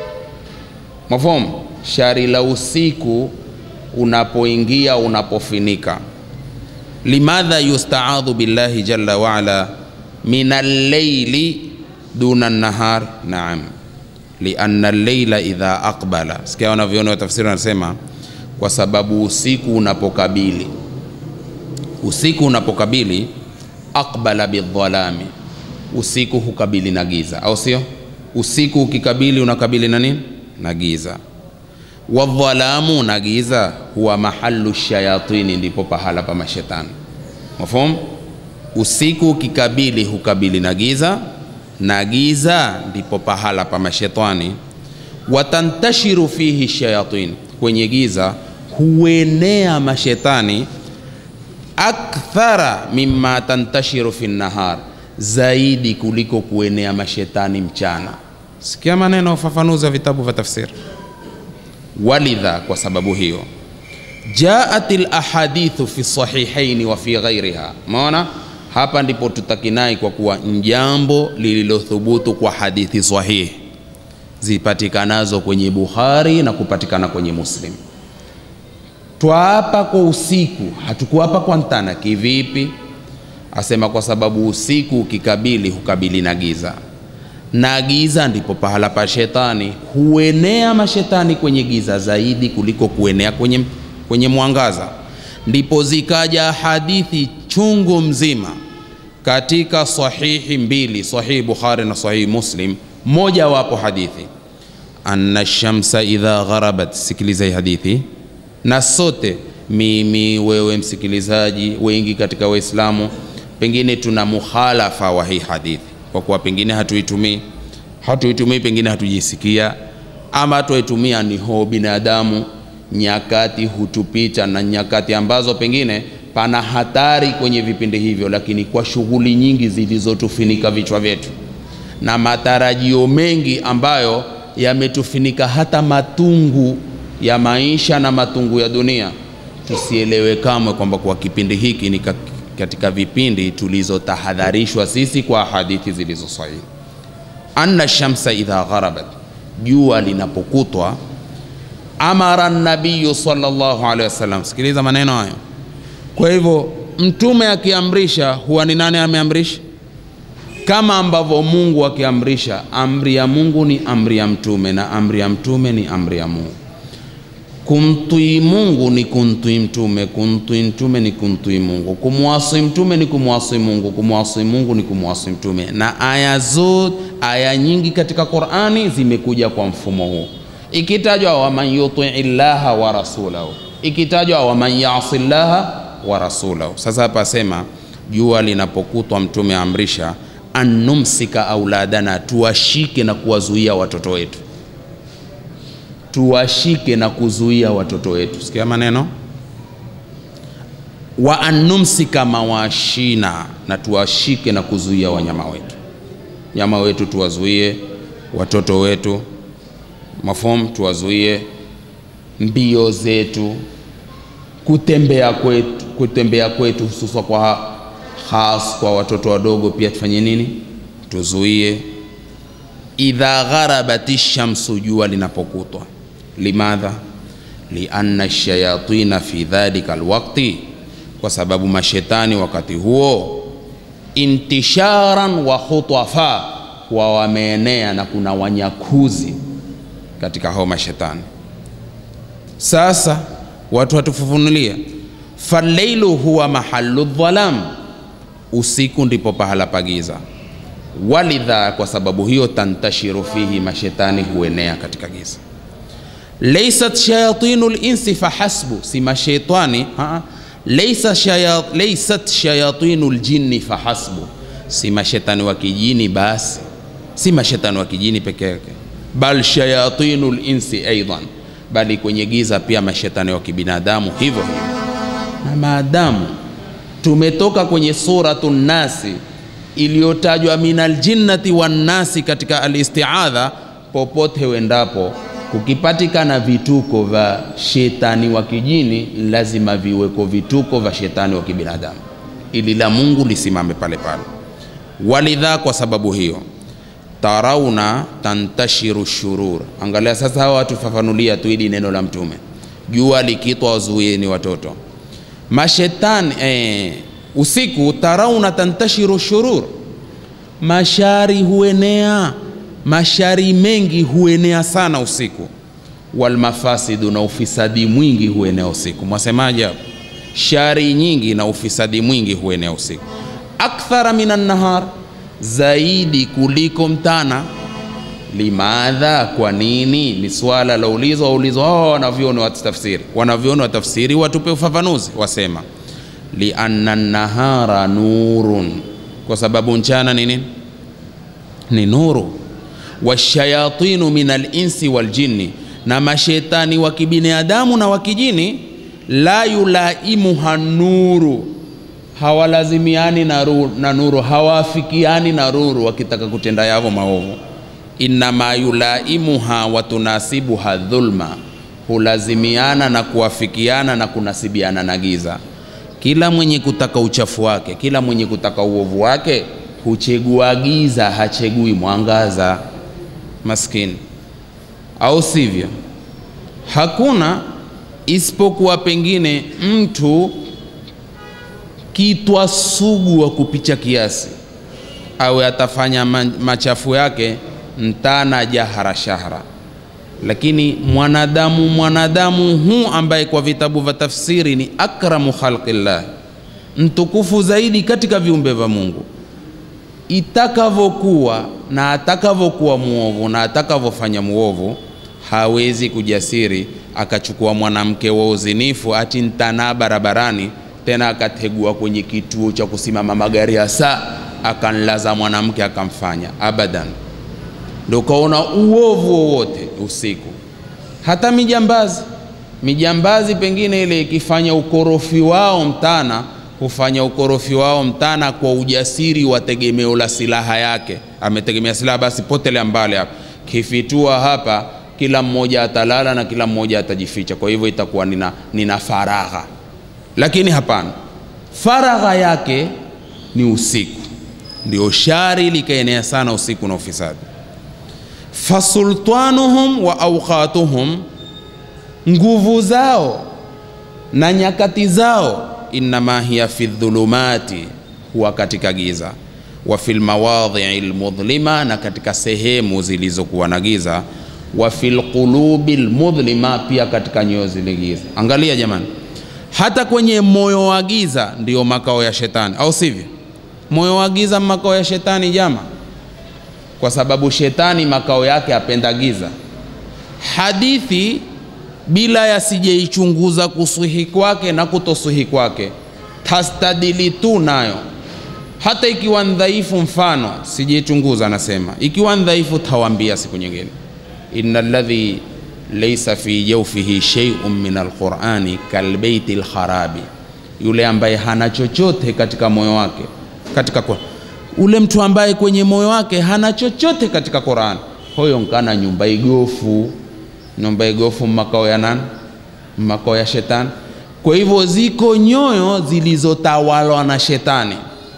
Speaker 4: Mafhum, shari la usiku unapoingia unapofinika. Limadha yustaadhu billahi jalla waala min alleili duna nahar? Naam, lianna alleila idha aqbala. Sikia wanavyoona wa tafsiri wanasema, kwa sababu usiku unapokabili, usiku unapokabili aqbala bidhalami, usiku hukabili na giza, au sio? Usiku ukikabili unakabili na nini? Na giza. Wadhalamu, na giza, huwa mahalu shayatini, ndipo pahala pa mashetani. Mafhum? Usiku ukikabili hukabili na giza, na giza ndipo pahala pa mashetani. Watantashiru fihi shayatin, kwenye giza huenea mashetani akthara mimma tantashiru fi nahar, zaidi kuliko kuenea mashetani mchana. Sikia maneno ya ufafanuzi wa vitabu vya tafsiri. Walidha, kwa sababu hiyo, jaat lahadithu fi sahihaini wa fi ghairiha. Maona hapa ndipo tutakinai kwa kuwa njambo lililothubutu kwa hadithi sahihi zipatikanazo kwenye Bukhari na kupatikana kwenye Muslim. Twaapa kwa usiku, hatukuapa kwa mtana. Kivipi? Asema kwa sababu usiku ukikabili hukabili na giza, na giza ndipo pahala pa shetani. Huenea mashetani kwenye giza zaidi kuliko kuenea kwenye, kwenye mwangaza. Ndipo zikaja hadithi chungu mzima katika sahihi mbili, sahihi Bukhari na sahihi Muslim. Moja wapo hadithi anna shamsa idha gharabat, sikiliza hii hadithi na sote mimi, wewe msikilizaji, wengi katika Waislamu pengine tuna mukhalafa wa hii hadithi, kwa kuwa pengine hatuitumii hatuitumii, pengine hatujisikia, ama tuitumia ni ho binadamu, nyakati hutupita na nyakati ambazo pengine pana hatari kwenye vipindi hivyo, lakini kwa shughuli nyingi zilizotufinika vichwa vyetu na matarajio mengi ambayo yametufinika hata matungu ya maisha na matungu ya dunia, tusielewe kamwe kwamba kwa kipindi hiki ni katika vipindi tulizotahadharishwa sisi kwa hadithi zilizo sahihi. Anna shamsa idha gharabat, jua linapokutwa. Amara nabiyu sallallahu alaihi wasallam, sikiliza maneno hayo. Kwa hivyo mtume akiamrisha, huwa ni nani ameamrisha? Kama ambavyo Mungu akiamrisha, amri ya Mungu ni amri ya mtume na amri ya mtume ni amri ya Mungu. Kumtii Mungu ni kumtii mtume, kumtii mtume ni kumtii Mungu, kumwasi mtume ni kumwasi Mungu, kumwasi Mungu ni kumwasi mtume. Na aya zote, aya nyingi katika Qur'ani zimekuja kwa mfumo huu, ikitajwa waman yutii llaha wa rasulahu, ikitajwa waman yasi llaha wa rasulahu. Sasa hapa sema jua linapokutwa, mtume amrisha annumsika auladana, tuwashike na kuwazuia watoto wetu tuwashike na kuzuia watoto wetu. Sikia maneno wa annumsika mawashina, na tuwashike na kuzuia wanyama wetu, nyama wetu tuwazuie, watoto wetu mafom tuwazuie, mbio zetu, kutembea kwetu, kutembea kwetu hususa kwa has kwa watoto wadogo pia tufanye nini? Tuzuie. Idha gharabati shamsu, jua linapokutwa Limadha? lianna shayatina fi dhalika alwaqti, kwa sababu mashetani wakati huo intisharan wa khutafa, wa wameenea na kuna wanyakuzi katika hao mashetani sasa watu watufufunulia falleilu huwa mahalu dhalam usiku ndipo pahala pagiza walidha kwa sababu hiyo tantashiru fihi mashetani huenea katika giza laysat shayatinu linsi fahasbu si mashetani haa. Laysa shaya, laysat shayatinu ljinni fahasbu si mashetani wa kijini basi si mashetani wa kijini peke yake bal shayatinu linsi aidan bali kwenye giza pia mashetani wa kibinadamu hivyo hivyo na maadamu tumetoka kwenye suratu nasi iliyotajwa min aljinnati wannasi katika alistiadha popote wendapo kukipatikana vituko vya shetani wa kijini lazima viweko vituko vya shetani wa kibinadamu ili la mungu lisimame pale pale walidha kwa sababu hiyo tarauna tantashiru shurur angalia sasa hawa watufafanulia tu ili neno la mtume jua likitwa wazuieni watoto mashetani eh, usiku tarauna tantashiru shurur mashari huenea mashari mengi huenea sana usiku walmafasidu na ufisadi mwingi huenea usiku mwasemaje hapo shari nyingi na ufisadi mwingi huenea usiku akthara minan nahar zaidi kuliko mtana limadha kwa nini ni swala la ulizo waulizwa oh, wanavyoni wa tafsiri wanavyoni wa tafsiri watupe ufafanuzi wasema lianna nahara nurun kwa sababu mchana ni nini ni nuru washayatinu min alinsi waljinni na mashetani wa kibinadamu na wa kijini la yulaimuha nuru hawalazimiani na, ru, na nuru hawaafikiani na nuru wakitaka kutenda yavo maovu innama yulaimuha watunasibuha dhulma hulazimiana na kuafikiana na kunasibiana na giza kila mwenye kutaka uchafu wake kila mwenye kutaka uovu wake huchegua giza hachegui mwangaza maskini au sivyo hakuna isipokuwa pengine mtu kitwa sugu wa kupicha kiasi awe atafanya machafu yake mtana jahara shahra lakini mwanadamu mwanadamu huu ambaye kwa vitabu vya tafsiri ni akramu khalqillah mtukufu zaidi katika viumbe vya mungu itakavyokuwa na atakavyokuwa mwovu na atakavyofanya mwovu hawezi kujasiri akachukua mwanamke wa uzinifu ati ntanaa barabarani tena akategua kwenye kituo cha kusimama magari hasa akanlaza mwanamke akamfanya abadan ndo ukaona uovu wowote usiku hata mijambazi mijambazi pengine ile ikifanya ukorofi wao mtana hufanya ukorofi wao mtana kwa ujasiri wa tegemeo la silaha yake ametegemea silaha basi potele mbali hapa kifitua hapa kila mmoja atalala na kila mmoja atajificha kwa hivyo itakuwa nina, nina faragha lakini hapana faragha yake ni usiku ndio shari likaenea sana usiku na ufisadi fasultanuhum wa auqatuhum nguvu zao na nyakati zao innama hiya fi dhulumati huwa katika giza wa fil mawadhii lmudhlima na katika sehemu zilizokuwa na giza wa fil qulubi lmudhlima pia katika nyoyo zile giza angalia jamani hata kwenye moyo wa giza ndio makao ya shetani au sivyo moyo wa giza makao ya shetani jama kwa sababu shetani makao yake apenda giza hadithi bila yasijeichunguza kusuhi kwake na kutosuhi kwake tastadili tu nayo hata ikiwa ndhaifu mfano sijeichunguza anasema ikiwa ndhaifu tawambia siku nyingine ina ladhi laisa fi jaufihi sheiun min alqurani kalbeiti lkharabi yule ambaye hana chochote katika moyo wake katika kwa ule mtu ambaye kwenye moyo wake hana chochote katika Qur'an, huyo nkana nyumba igofu. Nyumba igofu makao ya nani? Makao ya shetani. Kwa hivyo ziko nyoyo zilizotawalwa na shetani.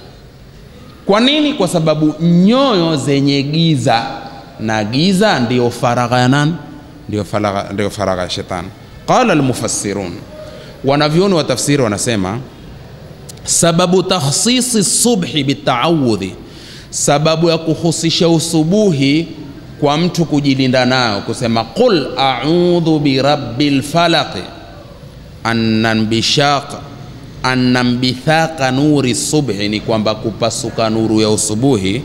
Speaker 4: Kwa nini? Kwa sababu nyoyo zenye giza, na giza ndiyo faragha ya nani? Ndiyo faragha, ndiyo faragha ya shetani. Qala almufassirun, wanavyoni wa tafsiri wanasema sababu takhsisi subhi bitaawudhi, sababu ya kuhusisha usubuhi kwa mtu kujilinda nayo kusema qul audhu birabbil falaqi annambishaq annambithaqa nuri subhi ni kwamba kupasuka nuru ya usubuhi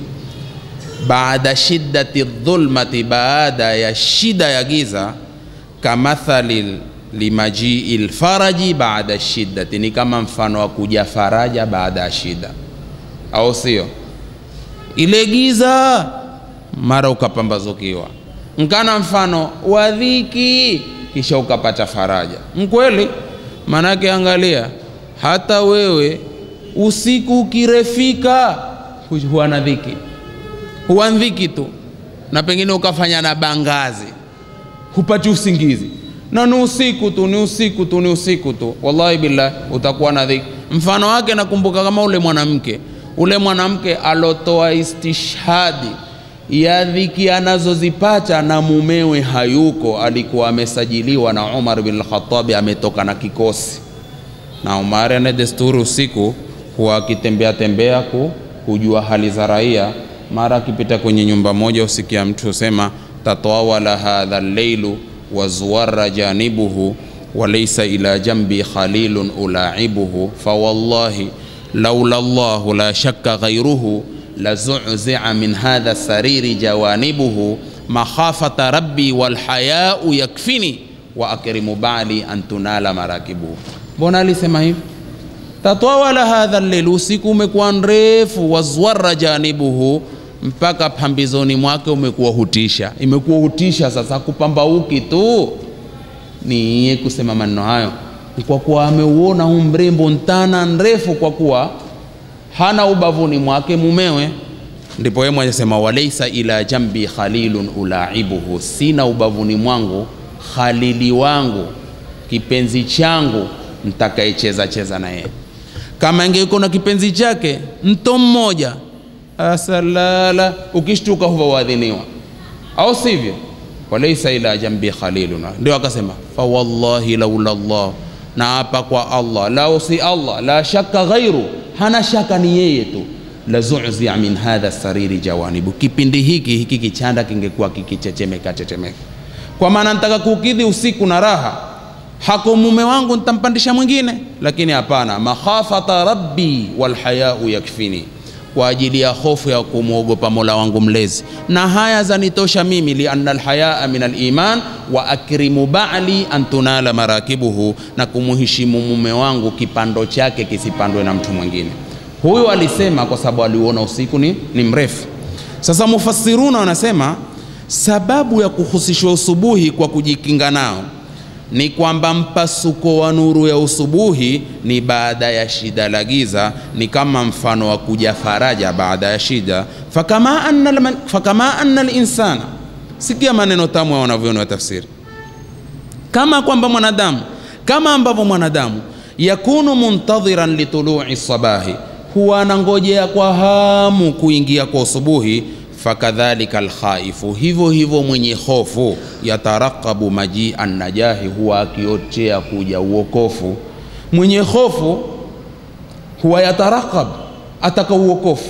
Speaker 4: baada shiddati dhulmati baada ya shida ya giza kamathali limajii lfaraji baada shiddati ni kama mfano wa kuja faraja baada ya shida au sio ile giza mara ukapambazukiwa nkana mfano wa dhiki kisha ukapata faraja mkweli manake angalia hata wewe usiku ukirefika hu- huwa na dhiki huwa dhiki tu na pengine ukafanya na bangazi hupati usingizi na ni usiku tu ni usiku tu ni usiku tu wallahi billah utakuwa na dhiki mfano wake nakumbuka kama ule mwanamke ule mwanamke alotoa istishhadi ya dhiki anazozipata na mumewe hayuko alikuwa amesajiliwa na umar bin lkhatabi ametoka na kikosi na umar ana desturi usiku huwa akitembea tembea ku, kujua hali za raia mara akipita kwenye nyumba moja usikia mtu sema tatawala hadha lleilu wazuwara janibuhu walaisa ila jambi khalilun ulaibuhu fawallahi laula llahu la shakka ghairuhu lazuzia min hadha sariri jawanibuhu makhafata rabbi walhayau yakfini wa akrimu bali an tunala marakibuhu mbona alisema hivi tatawala hadha lleil usiku umekuwa mrefu wazwara janibuhu mpaka pambizoni mwake umekuwa hutisha imekuwa hutisha sasa kupambauki tu ni iye kusema maneno hayo ni kwa kuwa ameuona huu mrembo ntana nrefu kwa kuwa hana ubavuni mwake mumewe ndipo yeye mwenye sema walaisa ila jambi khalilun ulaibuhu sina ubavuni mwangu khalili wangu kipenzi changu mtakayecheza cheza na yeye kama ingekuwa na kipenzi chake mto mmoja asalala ukishtuka huva uadhiniwa au sivyo walaisa ila jambi khaliluna ndio akasema fawallahi laula llah na hapa kwa allah lao si allah la shaka ghairu hana shaka ni yeye tu lazuzia min hadha sariri jawanibu kipindi hiki hiki kichanda kingekuwa kikichechemeka chechemeka kwa maana nitaka kukidhi usiku na raha hako mume wangu nitampandisha mwingine lakini hapana makhafata rabbi walhayau yakfini kwa ajili ya hofu ya kumwogopa mola wangu mlezi na haya zanitosha mimi lianna alhayaa min aliman wa akrimu bali an tunala marakibuhu na kumuheshimu mume wangu kipando chake kisipandwe na mtu mwingine huyu alisema kwa sababu aliuona usiku ni, ni mrefu sasa mufassiruna wanasema sababu ya kuhusishwa usubuhi kwa kujikinga nao ni kwamba mpasuko wa nuru ya usubuhi ni baada ya shida la giza, ni kama mfano wa kuja faraja baada ya shida. Fakama anna, alman- fakama anna linsana, sikia maneno tamu ya wanavyoni wa tafsiri, kama kwamba mwanadamu, kama ambavyo mwanadamu yakunu muntadhiran litului sabahi, huwa anangojea kwa hamu kuingia kwa usubuhi fakadhalika alkhaifu, hivyo hivyo mwenye hofu yatarakabu majia najahi, huwa akiochea kuja uokofu. Mwenye hofu huwa yatarakab, ataka uokofu,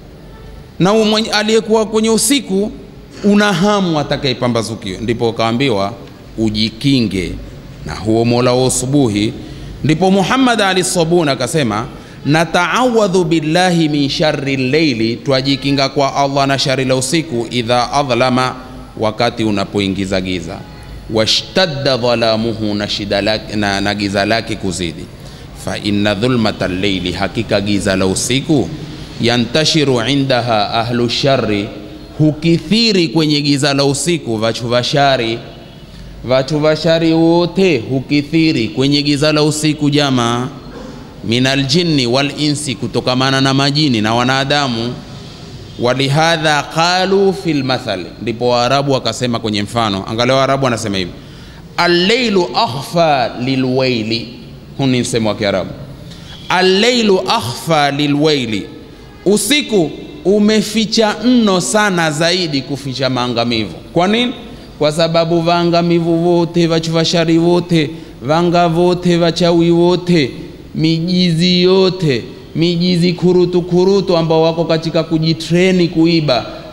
Speaker 4: na mwenye- aliyekuwa kwenye usiku una hamu atakayepambazukiwe. Ndipo ukaambiwa ujikinge na huo mola wa usubuhi. Ndipo Muhammad Ali Sabuni akasema nataawadhu billahi min shari lleili, twajikinga kwa Allah na shari la usiku, idha adhlama, wakati unapoingiza giza, washtadda dhalamuhu, na shida lake, na, na giza lake kuzidi. Fa inna dhulmata lleili, hakika giza la usiku, yantashiru indaha ahlu shari, hukithiri kwenye giza la usiku vachu vashari vatu vashari wote hukithiri kwenye giza la usiku jamaa minal jinni wal insi, kutokamana na majini na wanadamu. Walihadha qalu fil mathal, ndipo Waarabu wakasema kwenye mfano. Angalia Waarabu wanasema hivi, alleilu akhfa lilwaili. Huu ni msemo wa Kiarabu, alleilu akhfa lilwaili, usiku umeficha mno sana zaidi kuficha maangamivu. Kwa nini? Kwa sababu vaangamivu vote vachuvashari vote vanga vote vachawi wote mijizi yote mijizi kurutu kurutu ambao wako katika kujitreni kuiba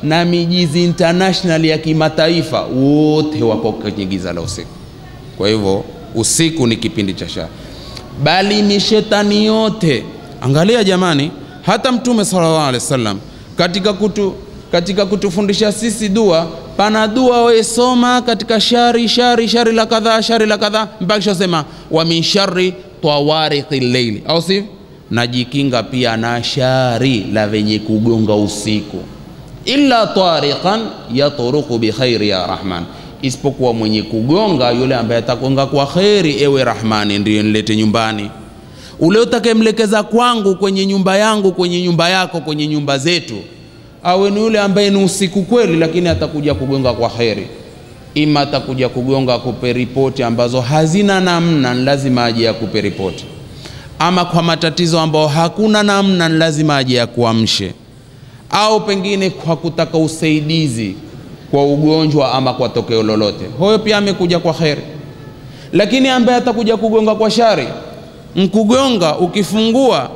Speaker 4: na mijizi international ya kimataifa wote wako kwenye giza la usiku kwa hivyo usiku ni kipindi cha shari bali mishetani yote angalia jamani hata mtume sallallahu alaihi wasallam katika kutu katika kutufundisha sisi dua pana dua waesoma katika shari shari shari la kadhaa shari la kadhaa mpaka shasema wa min shari tawariqi leili au sivyo najikinga pia na shari la venye kugonga usiku illa tariqan yatruku bikhairi ya rahman isipokuwa mwenye kugonga yule ambaye atagonga kwa kheri ewe rahmani ndiyo nilete nyumbani ule utakemlekeza kwangu kwenye nyumba yangu kwenye nyumba yako kwenye nyumba zetu awe ni yule ambaye ni usiku kweli lakini atakuja kugonga kwa kheri ima atakuja kugonga kupe ripoti ambazo hazina namna ni lazima aje akupe ripoti ama kwa matatizo ambayo hakuna namna ni lazima aje akuamshe au pengine kwa kutaka usaidizi kwa ugonjwa ama kwa tokeo lolote huyo pia amekuja kwa kheri lakini ambaye atakuja kugonga kwa shari mkugonga ukifungua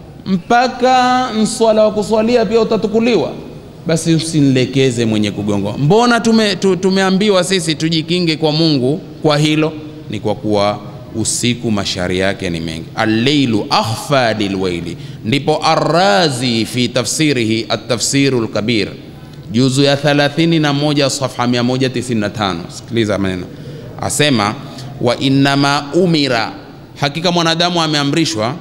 Speaker 4: mpaka mswala wa kuswalia pia utatukuliwa basi usinlekeze mwenye kugonga mbona tume, tu, tumeambiwa sisi tujikinge kwa mungu kwa hilo ni kwa kuwa usiku mashari yake ni mengi alleilu akhfa lilwaili ndipo arrazi fi tafsirihi atafsiru lkabir juzu ya 31 safha 195 sikiliza maneno asema wa innama umira hakika mwanadamu ameamrishwa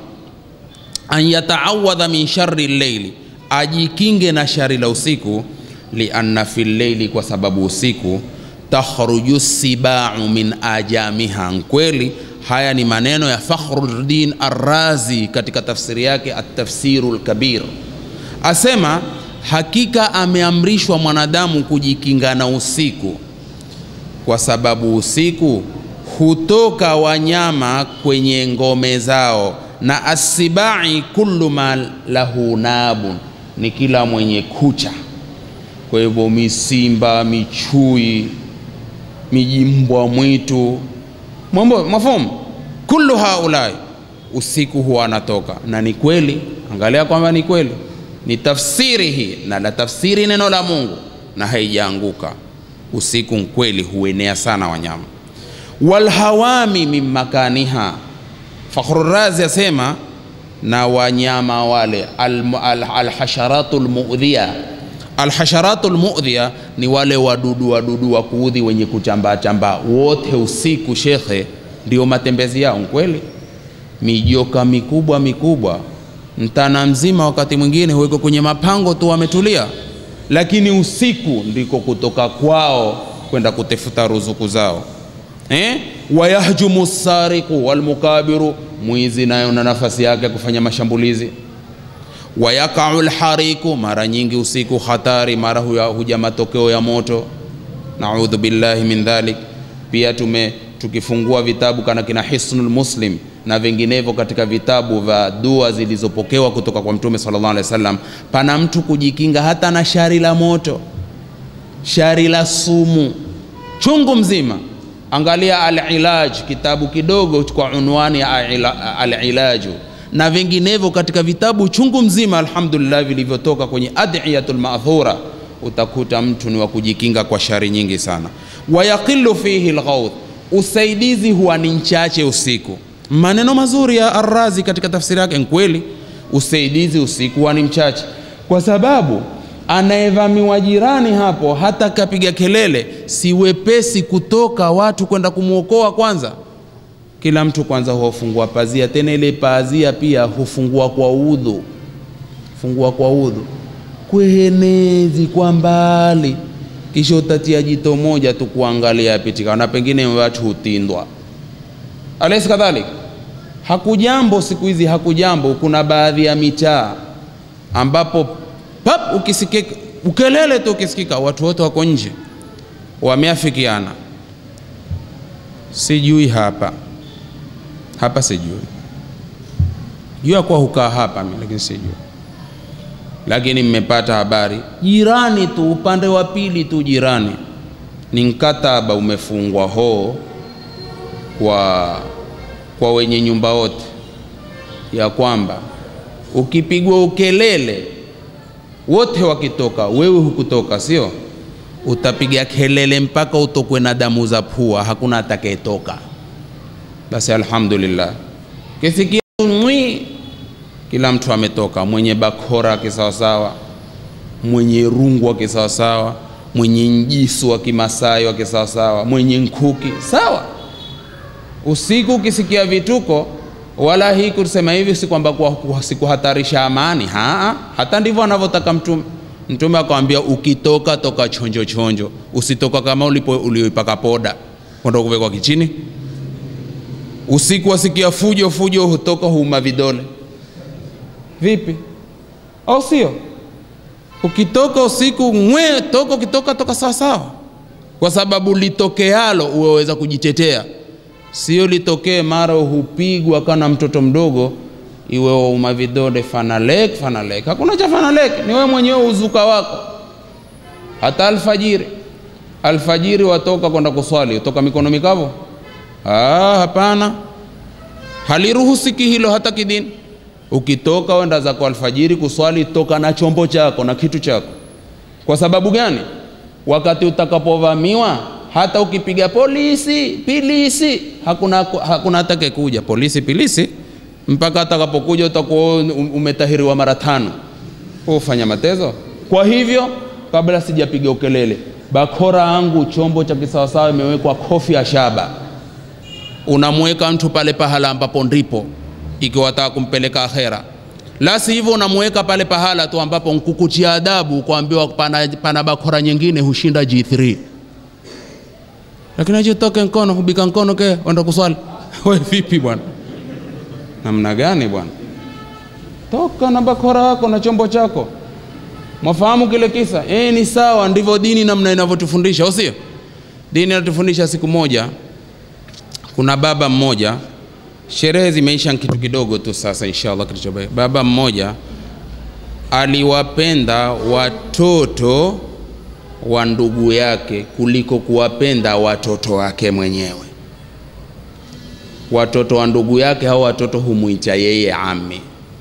Speaker 4: an yataawadha min shari lleili ajikinge na shari la usiku lianna fi lleili kwa sababu usiku takhruju sibau min ajamiha kweli haya ni maneno ya fakhruddin arrazi katika tafsiri yake atafsiru lkabir asema hakika ameamrishwa mwanadamu kujikinga na usiku kwa sababu usiku hutoka wanyama kwenye ngome zao na asibai kullu ma lahu nabun ni kila mwenye kucha kwa hivyo misimba michui mijimbwa mwitu mambo mafumu kullu haulai usiku huwa anatoka na ni kweli angalia kwamba ni kweli ni tafsiri hii na la tafsiri neno la mungu na haijaanguka usiku kweli huenea sana wanyama walhawami min makaniha fakhrurazi asema na wanyama wale alhasharatu al, al lmudhia alhasharatu lmudhia ni wale wadudu wadudu wa kuudhi wenye kuchambaa chambaa wote usiku shekhe ndio matembezi yao kweli mijoka mikubwa mikubwa mtana mzima wakati mwingine huweko kwenye mapango tu wametulia lakini usiku ndiko kutoka kwao kwenda kutafuta ruzuku zao eh? wayahjumu sariqu walmukabiru mwizi nayo na nafasi yake kufanya mashambulizi wayakau lhariku mara nyingi usiku hatari mara huya, huja matokeo ya moto naudhu billahi min dhalik pia tume tukifungua vitabu kana kina hisnul muslim na vinginevyo katika vitabu vya dua zilizopokewa kutoka kwa mtume sallallahu alaihi wasallam pana mtu kujikinga hata na shari la moto shari la sumu chungu mzima angalia alilaj kitabu kidogo kwa unwani ya alilaju na vinginevyo katika vitabu chungu mzima alhamdulillah vilivyotoka kwenye adiyatul maadhura utakuta mtu ni wa kujikinga kwa shari nyingi sana wayaqilu fihi lghauth usaidizi huwa ni mchache usiku maneno mazuri ya arrazi katika tafsiri yake kweli usaidizi usiku huwa ni mchache kwa sababu anayevamiwa jirani hapo hata kapiga kelele si wepesi kutoka watu kwenda kumwokoa kwanza kila mtu kwanza hufungua pazia tena ile pazia pia hufungua kwa udhu fungua kwa udhu kwenezi kwa mbali kisha utatia jito moja tu kuangalia pitika na pengine watu hutindwa alaisi kadhalik hakujambo siku hizi hakujambo kuna baadhi ya mitaa ambapo pap ukisikika ukelele tu ukisikika watu wote wako nje wameafikiana sijui hapa hapa sijui jua kuwa hukaa hapa mi lakini sijui lakini mmepata habari jirani tu upande wa pili tu jirani ni mkataba umefungwa hoo kwa kwa wenye nyumba wote ya kwamba ukipigwa ukelele wote wakitoka, wewe hukutoka, sio? Utapiga kelele mpaka utokwe na damu za pua, hakuna atakayetoka. Basi alhamdulillah, kisikia mwi, kila mtu ametoka, mwenye bakora kisawasawa, mwenye rungu wa kisawasawa, mwenye njisu wa kimasai wa kisawasawa, mwenye nkuki sawa. Usiku ukisikia vituko, wala hii kusema hivi si kwamba kwa- kwa- sikuhatarisha amani haa, hata ndivyo anavyotaka Mtume. Mtume akamwambia ukitoka toka chonjo chonjo, usitoka kama ulipo ulioipaka poda kwenda kuwekwa kichini. Usiku wasikia fujo fujo, hutoka huuma vidole vipi, au sio? Ukitoka usiku mwe toka, ukitoka toka sawa sawa, kwa sababu litokealo uweweza kujitetea, sio litokee mara hupigwa kana mtoto mdogo iwe wauma vidole fanalek fanalek. Hakuna cha fanalek, ni wewe mwenyewe uzuka wako. Hata alfajiri, alfajiri watoka kwenda kuswali, utoka mikono mikavu? Ah, hapana, haliruhusiki hilo hata kidini. Ukitoka wenda zako alfajiri kuswali, toka na chombo chako na kitu chako. Kwa sababu gani? Wakati utakapovamiwa, hata ukipiga polisi pilisi, hakuna hakuna atake kuja polisi pilisi, mpaka atakapokuja utakuwa um- umetahiriwa mara tano. Wewe ufanya matezo. Kwa hivyo, kabla sijapiga ukelele, bakora yangu chombo cha kisawasawa imewekwa kofi ya shaba unamweka mtu pale pahala ambapo ndipo ikiwa wataka kumpeleka akhera la si hivyo unamweka pale pahala tu ambapo nkukuchia adabu kuambiwa pana, pana bakora nyingine hushinda G3 lakini ajitoke mkono hubika mkono ke wenda kuswali we vipi bwana namna gani bwana toka na bakora yako na chombo chako mwafahamu kile kisa eh ni sawa ndivyo dini namna inavyotufundisha au sio dini inatufundisha siku moja kuna baba mmoja sherehe zimeisha ni kitu kidogo tu sasa inshallah kilichobaki baba mmoja aliwapenda watoto wa ndugu yake kuliko kuwapenda watoto wake mwenyewe watoto wa ndugu yake hao watoto humwita yeye ami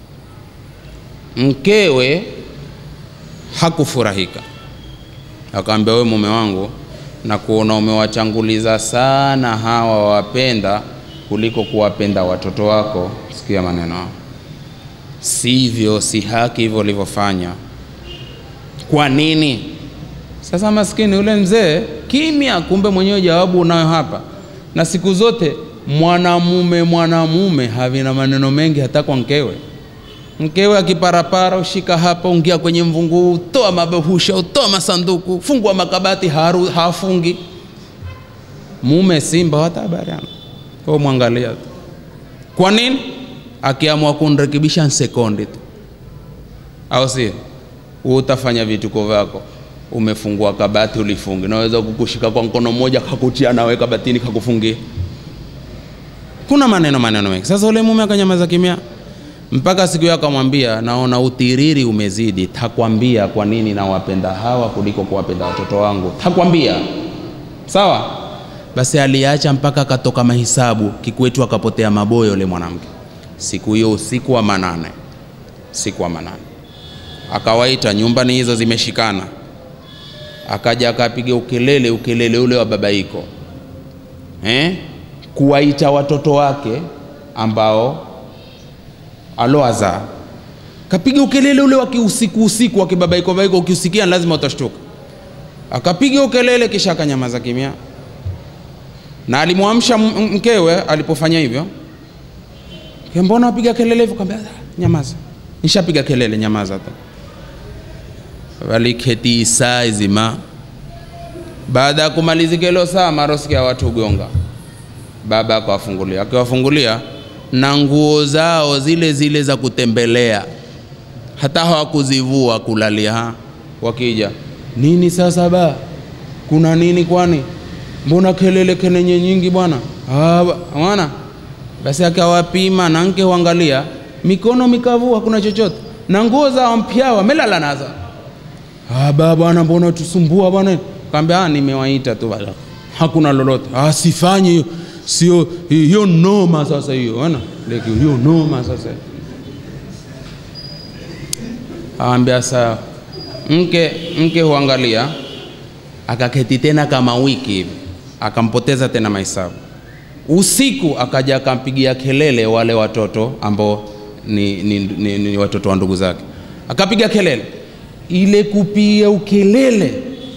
Speaker 4: mkewe hakufurahika akaambia wewe mume wangu na kuona umewachanguliza sana hawa wapenda kuliko kuwapenda watoto wako sikia maneno hao sivyo si haki hivyo ulivyofanya kwa nini sasa maskini yule mzee kimya kumbe mwenyewe jawabu unayo hapa na siku zote mwanamume mwanamume havina maneno mengi hata kwa mkewe mkewe akiparapara ushika hapa ungia kwenye mvungu toa mabehusha utoa masanduku fungua makabati haru, hafungi mume simba hata habari ana kwa mwangalia tu kwa nini akiamua kunrekebisha sekondi tu au sio wewe utafanya vituko vyako umefungua kabati ulifungi naweza kukushika kwa mkono mmoja kakutia nawe kabatini kakufungia kuna maneno maneno mengi sasa ule mume akanyamaza kimya mpaka siku yake akamwambia naona utiriri umezidi takwambia kwa nini nawapenda hawa kuliko kuwapenda watoto wangu takwambia sawa basi aliacha mpaka akatoka mahisabu kikwetu akapotea maboyo yule mwanamke siku hiyo usiku wa manane siku wa manane akawaita nyumbani hizo zimeshikana akaja akapiga ukelele ukelele ule wa babaiko eh? kuwaita watoto wake ambao aloaza kapiga ukelele ule wa kiusiku usiku wa kibabaiko baiko ukiusikia lazima utashtuka akapiga ukelele kisha akanyamaza kimya na alimwamsha m- mkewe alipofanya hivyo "Ke, mbona wapiga kelele hivyo kaambia nyamaza nishapiga kelele nyamaza tu waliketi saa zima baada ya kumalizika hilo saa marosikia watu gonga baba akawafungulia akiwafungulia na nguo zao zile zile za kutembelea hata hawakuzivua kulalia ha? wakija nini sasa ba kuna nini kwani mbona kelele kenenye nyingi bwana Ah, ba- bwana basi akawapima na nke huangalia mikono mikavu hakuna chochote na nguo zao mpya wamelala nazo ah, ba bwana mbona tusumbua bwana kaambia ah, nimewaita tu bwana hakuna lolote ah, sifanye hiyo sio hiyo noma sasa hiyo ona like hiyo noma sasa aambia sawa mke mke huangalia akaketi tena kama wiki hivi akampoteza tena mahesabu usiku akaja akampigia kelele wale watoto ambao ni, ni, ni, ni watoto wa ndugu zake akapiga kelele ile kupiga ukelele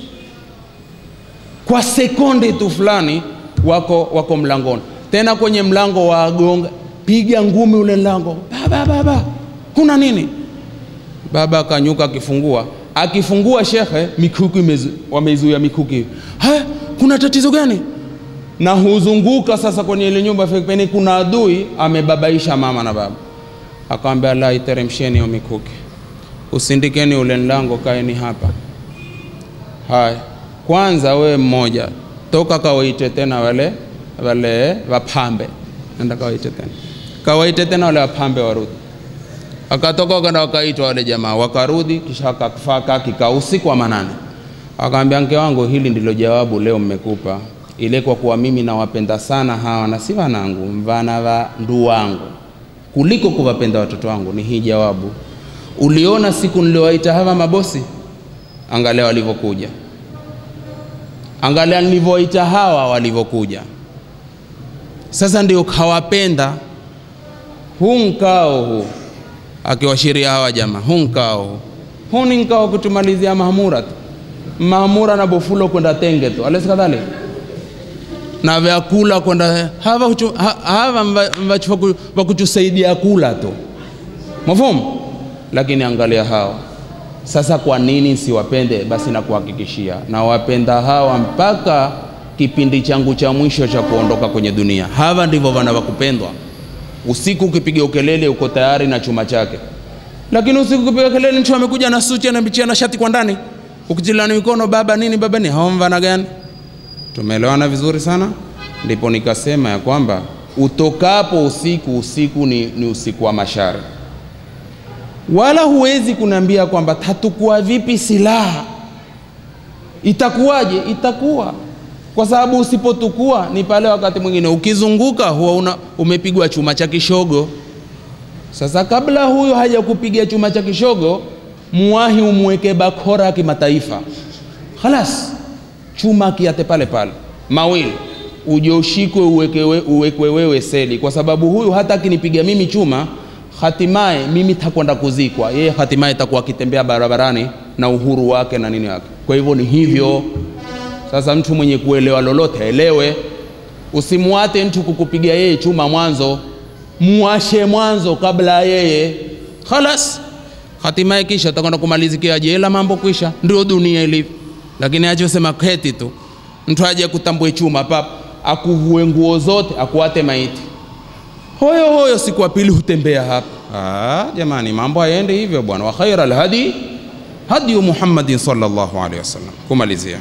Speaker 4: kwa sekonde tu fulani wako wako mlangoni tena kwenye mlango wa agonga piga ngumi ule mlango baba baba kuna nini baba akanyuka akifungua akifungua shekhe mikuki imezu- wameizuia mikuki ha kuna tatizo gani na huzunguka sasa kwenye ile nyumba peni kuna adui amebabaisha mama na baba akamwambia la iteremsheni hiyo mikuki usindikeni ule mlango kaeni hapa haya kwanza we mmoja toka kawaite tena wale wale wapambe nenda kawaite tena kawaite tena wale wapambe warudi akatoka kwenda wakaitwa wale jamaa wakarudi kisha akafaka kikao usiku wa manane akaambia mke wangu hili ndilo jawabu leo mmekupa ile kwa kuwa mimi nawapenda sana hawa na si wanangu mvana wa ndu wangu kuliko kuwapenda watoto wangu ni hii jawabu uliona siku niliowaita hawa mabosi angalia walivyokuja angalia nilivyowaita hawa walivyokuja sasa ndio kawapenda huu mkao huu akiwashiria hawa jamaa huu mkao huu huu ni mkao kutumalizia mahmura tu mahmura na bofulo kwenda tenge tu alesi kadhalika na vyakula kwenda hawa huchu- ha- hawa mva- mvachu- vaku- vakutusaidia kula tu mafumu lakini angalia hawa sasa kwa nini siwapende basi nakuhakikishia nawapenda hawa mpaka kipindi changu cha mwisho cha kuondoka kwenye dunia hawa ndivyo vana vakupendwa usiku ukipiga ukelele uko tayari na chuma chake lakini usiku ukipiga kelele mtu amekuja na suti anabichia na shati kwa ndani ukitilani mikono baba nini baba ni hawa mvana gani tumeelewana vizuri sana ndipo nikasema ya kwamba utokapo usiku usiku ni, ni usiku wa mashari wala huwezi kuniambia kwamba tatukua vipi silaha itakuwaje itakuwa kwa sababu usipotukua ni pale wakati mwingine ukizunguka huwa una, umepigwa chuma cha kishogo sasa kabla huyo haja kupiga chuma cha kishogo muwahi umweke bakora ya kimataifa khalas chuma kiate pale pale mawili uje ushikwe uwekewe, uwekwe wewe seli kwa sababu huyu hata akinipiga mimi chuma hatimaye mimi takwenda kuzikwa yeye hatimaye takuwa akitembea barabarani na uhuru wake na nini wake kwa hivyo ni hivyo sasa mtu mwenye kuelewa lolote elewe usimwate mtu kukupiga yeye chuma mwanzo muashe mwanzo kabla yeye khalas hatimaye kisha utakwenda kumalizikia jela mambo kwisha ndio dunia ilivyo lakini achosema keti tu mtu aje kutambue chuma pap akuvue nguo zote akuate maiti hoyo hoyo siku ya pili hutembea hapa ah, jamani mambo hayaende hivyo bwana wa khaira alhadi hadiyu muhammadin sallallahu alaihi wasallam kumalizia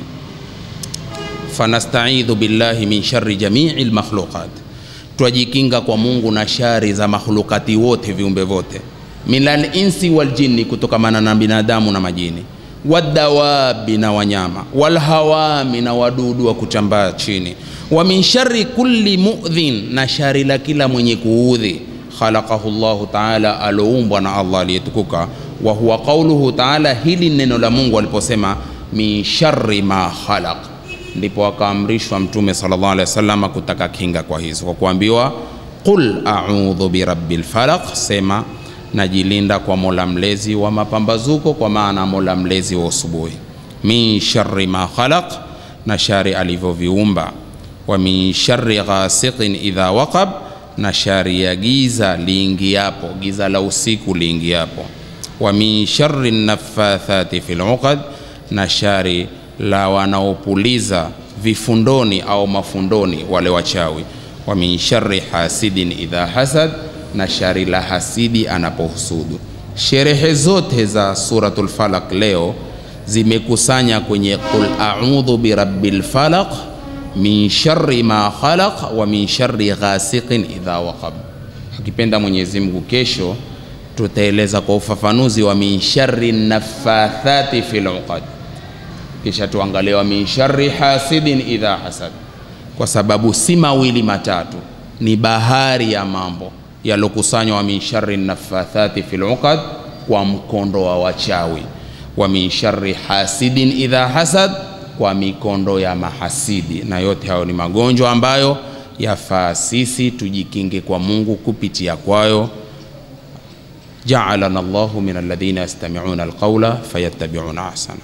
Speaker 4: fanastaidhu billahi min shari jamii lmakhluqat twajikinga kwa mungu na shari za makhlukati wote viumbe vote minal insi waljinni kutokamana na binadamu na majini wadawabi na wanyama walhawami na wadudu wa kutambaa chini wa min shari kulli mudhin na shari la kila mwenye kuudhi khalaqahu llahu taala aloumbwa na allah aliyetukuka wa huwa qauluhu taala hili neno la mungu aliposema min shari ma khalaq ndipo akaamrishwa mtume sallallahu alaihi wasallam kutaka kinga kwa hizo kwa kuambiwa qul a'udhu birabbil falaq sema najilinda kwa mola mlezi wa mapambazuko kwa maana mola mlezi wa usubuhi min sharri ma khalaq na shari alivyoviumba wa min sharri ghasiqin idha waqab na shari ya giza liingiapo giza la usiku liingiapo wa min sharri naffathati fil uqad na shari la wanaopuliza vifundoni au mafundoni wale wachawi wa min sharri hasidin idha hasad na shari la hasidi anapohusudu sherehe zote za suratul falaq leo zimekusanya kwenye qul a'udhu birabbil falaq min sharri ma khalaq wa min sharri ghasiqin idha waqab akipenda mwenyezi mungu kesho tutaeleza kwa ufafanuzi wa min sharri naffathati fil uqad kisha tuangalie wa min sharri hasidin idha hasad kwa sababu si mawili matatu ni bahari ya mambo yalokusanywa min sharri naffathati fil uqad kwa mkondo wa wachawi wa min sharri hasidin idha hasad, kwa mikondo ya mahasidi. Na yote hayo ni magonjwa ambayo yafaa sisi tujikinge kwa Mungu kupitia kwayo. Jaalana Allahu min alladhina yastami'una alqawla fayattabi'una ahsana.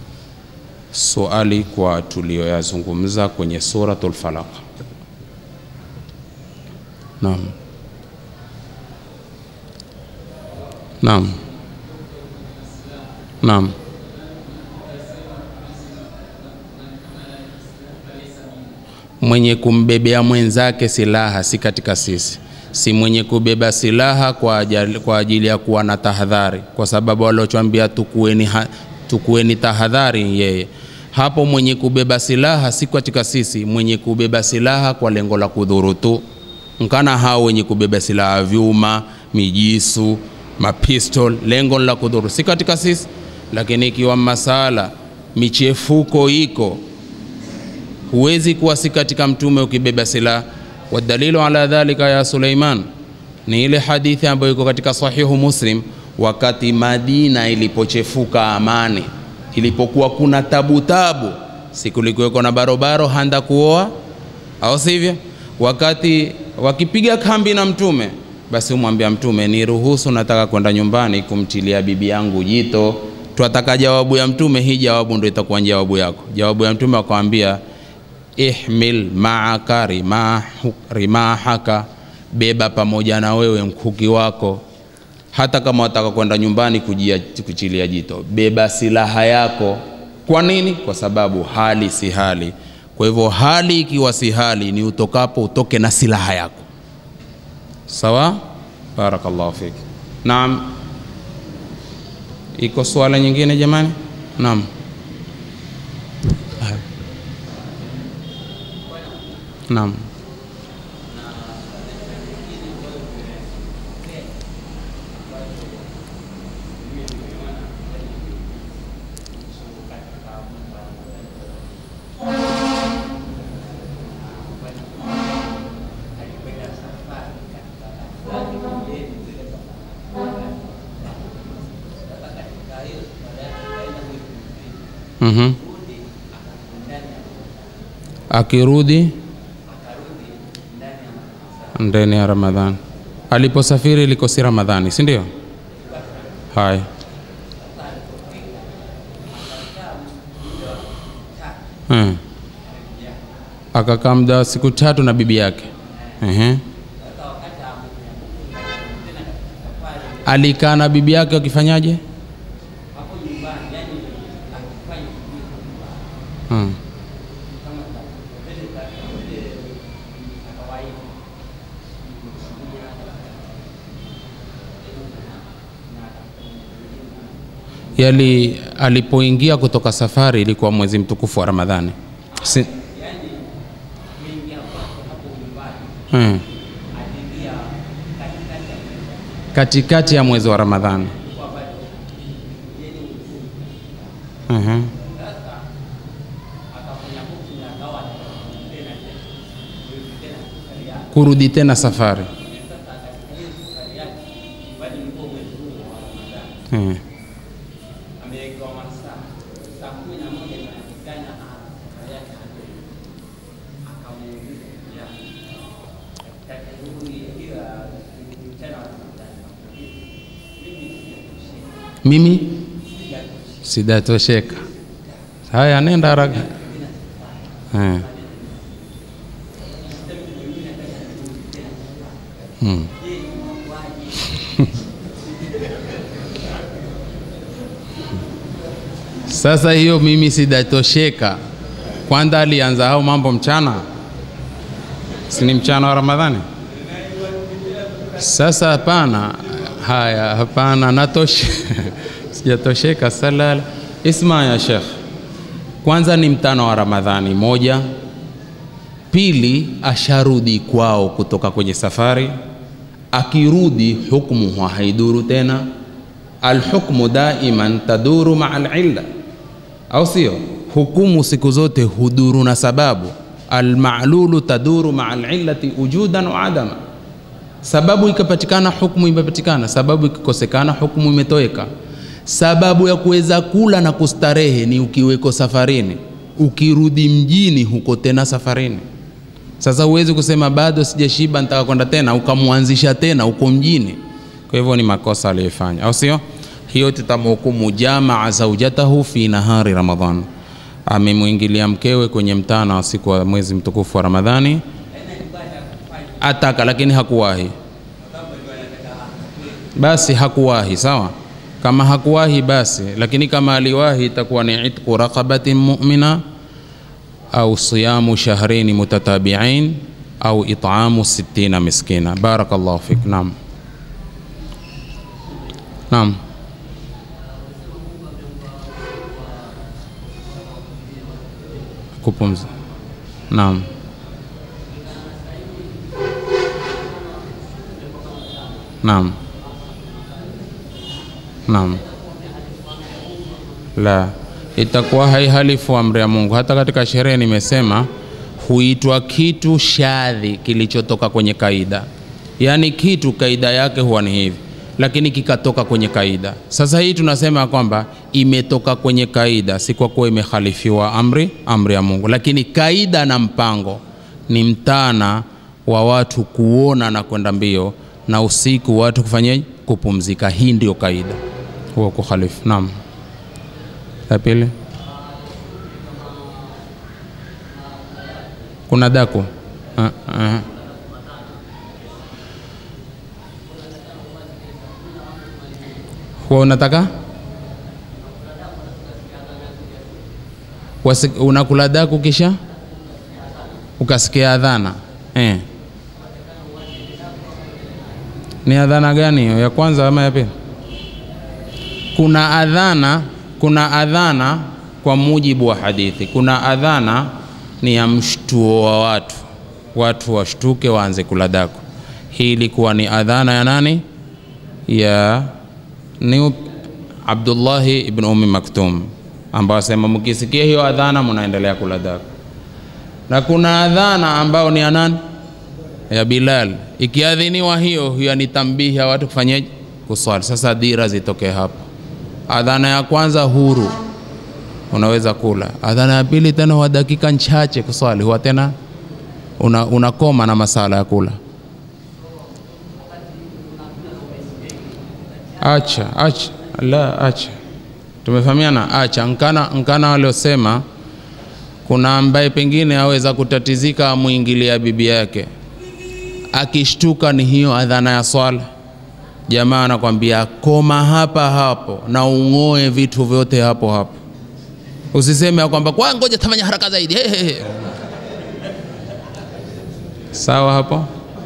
Speaker 4: Swali kwa tuliyoyazungumza kwenye suratul Falaq. Naam. Naam. Naam. Mwenye kumbebea mwenzake silaha si katika sisi, si mwenye kubeba silaha kwa ajili, kwa ajili ya kuwa na tahadhari, kwa sababu waliochambia tukueni, ha, tukueni tahadhari yeye hapo. Mwenye kubeba silaha si katika sisi, mwenye kubeba silaha kwa lengo la kudhuru tu, nkana hao wenye kubeba silaha vyuma, mijisu mapistol lengo la kudhuru si katika sisi. Lakini ikiwa masala michefuko iko, huwezi kuwa si katika mtume ukibeba silaha. Wadalilu ala dhalika ya Suleiman ni ile hadithi ambayo iko katika Sahihu Muslim, wakati Madina ilipochefuka amani, ilipokuwa kuna tabu tabu, sikulikuweko na barobaro handa kuoa, au sivyo? Wakati wakipiga kambi na mtume basi umwambia Mtume, ni ruhusu, nataka kwenda nyumbani kumtilia bibi yangu jito. Twataka jawabu ya Mtume, hii jawabu ndio itakuwa jawabu yako. Jawabu ya Mtume akamwambia, ihmil maaka rimahaka, beba pamoja na wewe mkuki wako. Hata kama wataka kwenda nyumbani kujia, kuchilia jito, beba silaha yako. Kwa nini? Kwa sababu hali si hali. Kwa hivyo hali ikiwa si hali, ni utokapo utoke na silaha yako. Sawa, barakallahu fik. Naam, iko swala nyingine jamani? Naam, naam. Mhm. Akirudi ndani ya Ramadhani, aliposafiri ilikuwa si Ramadhani, si ndio? Haya, hmm. Akakaa muda wa siku tatu na bibi yake. Ehe. Alikaa na bibi yake wakifanyaje? Hmm. Yali alipoingia kutoka safari ilikuwa mwezi mtukufu wa Ramadhani. Si... Hmm. Katikati ya mwezi wa Ramadhani. Mhm. kurudi tena safari hmm. Mimi sijatosheka. Haya, nenda haraka. Hmm. Hmm. Sasa hiyo mimi sijatosheka. Kwanza alianza hao mambo mchana, si ni mchana wa Ramadhani? Sasa hapana, haya, hapana, natoshe sijatosheka. Salala, isma ya Sheikh, kwanza ni mtano wa Ramadhani moja, pili asharudi kwao kutoka kwenye safari, akirudi hukmu haiduru tena. Alhukmu daiman taduru maa alilla, au sio? Hukumu siku zote huduru na sababu. Almalulu taduru maa alillati wujudan wa adama, sababu ikapatikana hukmu imepatikana, sababu ikikosekana hukmu imetoweka. sababu ya kuweza kula na kustarehe ni ukiweko safarini ukirudi mjini huko tena safarini sasa huwezi kusema bado sijashiba nitaka kwenda tena ukamwanzisha tena uko mjini kwa hivyo ni makosa aliyofanya au sio hiyo tutamhukumu jamaa zaujatahu fi nahari ramadhan amemwingilia mkewe kwenye mtana wa siku wa mwezi mtukufu wa ramadhani ataka lakini hakuwahi basi hakuwahi sawa kama hakuwahi basi lakini kama aliwahi itakuwa ni itqu raqabatin mu'mina au siyamu shahrain mutatabi'ain au it'amu sittina miskina barakallahu fik naam naam kupumza naam naam naam la itakuwa haihalifu amri ya mungu hata katika sherehe nimesema huitwa kitu shadhi kilichotoka kwenye kaida yaani kitu kaida yake huwa ni hivi lakini kikatoka kwenye kaida sasa hii tunasema kwamba imetoka kwenye kaida si kwa kuwa imehalifiwa amri amri ya mungu lakini kaida na mpango ni mtana wa watu kuona na kwenda mbio na usiku watu kufanyaje kupumzika hii ndio kaida huwa kukhalifu naam la pili kuna daku uh, uh. huwa unataka Wasi, unakula daku kisha ukasikia adhana eh. ni adhana gani hiyo ya kwanza ama ya pili kuna adhana kuna adhana kwa mujibu wa hadithi kuna adhana ni ya mshtuo wa watu watu washtuke waanze kula daku hii ilikuwa ni adhana ya nani ya ni abdullahi ibn umi maktum ambao asema mkisikia hiyo adhana mnaendelea kula daku na kuna adhana ambao ni ya nani ya bilal ikiadhiniwa hiyo hiyo ni tambihi ya watu kufanyaje kuswali sasa dira zitoke hapo adhana ya kwanza huru unaweza kula adhana ya pili tena wa dakika nchache kuswali huwa tena una, unakoma na masala ya kula acha acha la acha tumefahamiana acha nkana nkana waliosema kuna ambaye pengine aweza kutatizika amwingilia bibi yake akishtuka ni hiyo adhana ya swala jamaa anakwambia koma hapa hapo na ung'oe vitu vyote hapo hapo usiseme ya kwamba kwa ngoja tafanya haraka zaidi hey, hey, hey. sawa hapo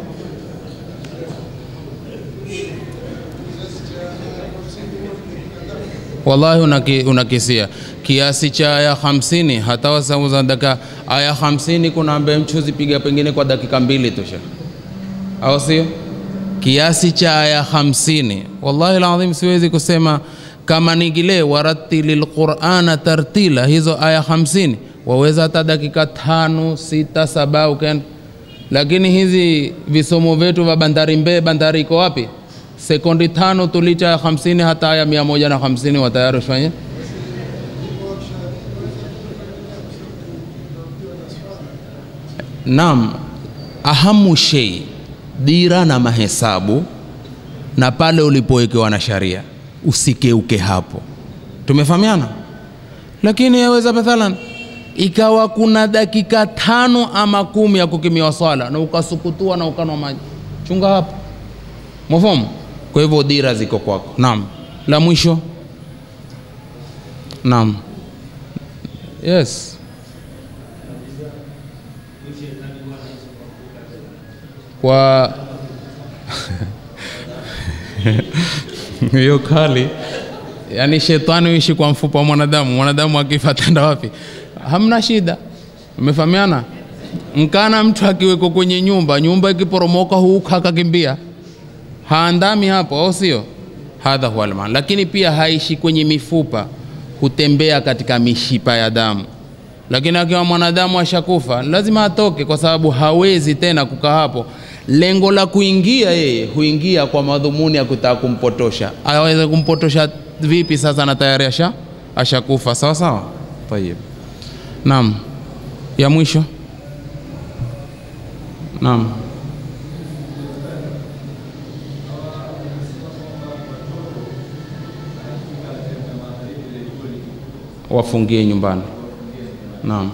Speaker 4: wallahi unaki, unakisia kiasi cha aya hamsini hata wasauza dakika aya hamsini kuna ambaye mchuzi piga pengine kwa dakika mbili tu shekh au sio kiasi cha aya hamsini wallahi ladhim siwezi kusema kama nigile waratili lqurana tartila hizo aya hamsini waweza hata dakika tano sita saba ukaenda lakini hizi visomo vyetu vya bandari mbee bandari iko wapi sekundi tano tulicha ya hamsini hata aya mia moja na hamsini watayari ufanye naam ahamu shei dira na mahesabu na pale ulipowekewa na sharia usikeuke hapo tumefahamiana lakini yaweza mathalan ikawa kuna dakika tano ama kumi ya kukimiwa swala na ukasukutua na ukanwa maji chunga hapo mwafamu kwa hivyo dira ziko kwako naam la mwisho naam yes kwa hiyo kali yaani shetani uishi kwa mfupa wa mwanadamu mwanadamu akifa tenda wapi hamna shida umefahamiana mkana mtu akiweko kwenye nyumba nyumba ikiporomoka huuka akakimbia haandami hapo au sio hadha huwa alman lakini pia haishi kwenye mifupa hutembea katika mishipa ya damu lakini akiwa mwanadamu ashakufa lazima atoke kwa sababu hawezi tena kukaa hapo lengo la kuingia yeye huingia kwa madhumuni ya kutaka kumpotosha aweze kumpotosha vipi sasa na tayari asha ashakufa sawa sawa tayib naam ya mwisho naam wafungie nyumbani naam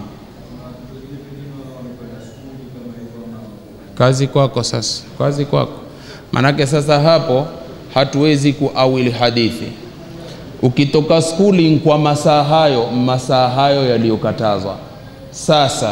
Speaker 4: kazi kwako sasa kazi kwako manake sasa hapo hatuwezi kuawili hadithi ukitoka skuli kwa masaa hayo masaa hayo yaliyokatazwa sasa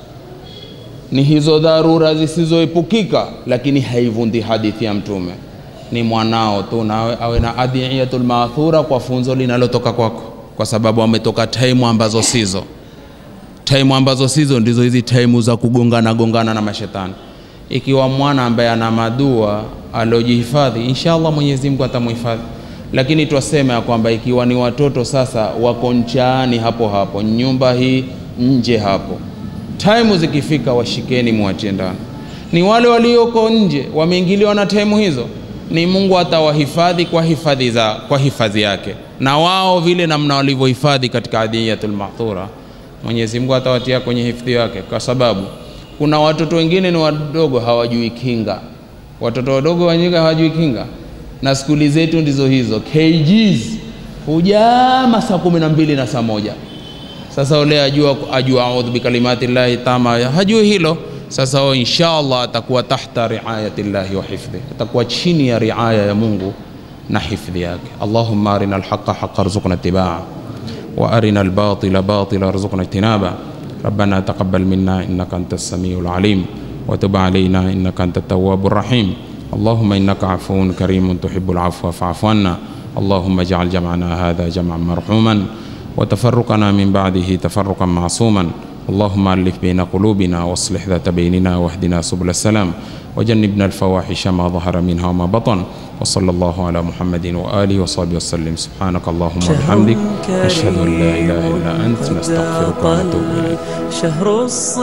Speaker 4: ni hizo dharura zisizoepukika lakini haivundi hadithi ya mtume ni mwanao tu nawe awe na adhiyatul maathura kwa funzo linalotoka kwako kwa sababu ametoka taimu ambazo sizo taimu ambazo sizo ndizo hizi taimu za kugongana gongana na mashetani ikiwa mwana ambaye ana madua aliojihifadhi inshallah mwenyezi mungu atamhifadhi lakini twasema ya kwamba ikiwa ni watoto sasa wako nchaani hapo hapo nyumba hii nje hapo taimu zikifika washikeni mwachie ndani ni wale walioko nje wameingiliwa na taimu hizo ni mungu atawahifadhi kwa hifadhi za kwa hifadhi yake na wao vile namna walivyohifadhi katika adhiyatul mahdhura mwenyezi mungu atawatia kwenye hifadhi yake kwa sababu kuna watoto wengine ni wadogo hawajui kinga watoto wadogo wenyewe hawajui kinga na skuli zetu ndizo hizo kgs hujama saa kumi na mbili na saa moja sasa ule ajua ajua audhu bikalimati llahi tama hajui hilo sasa o inshallah atakuwa tahta riayati llahi wa hifdhi atakuwa chini ya riaya ya mungu na hifdhi yake allahumma arina alhaqa haqa rzuqna itibaa wa arina albatila batila rzuqna ijtinaba ربنا تقبل منا انك انت السميع العليم وتب علينا انك انت التواب الرحيم اللهم انك عفو كريم تحب العفو فاعف عنا اللهم اجعل جمعنا هذا جمعا مرحوما وتفرقنا من بعده تفرقا معصوما اللهم الف بين قلوبنا واصلح ذات بيننا واهدنا سبل السلام وجنبنا الفواحش ما ظهر منها وما بطن وصلى الله على محمد واله وصحبه وسلم سبحانك اللهم وبحمدك نشهد ان لا اله الا انت نستغفرك ونتوب اليك
Speaker 3: شهر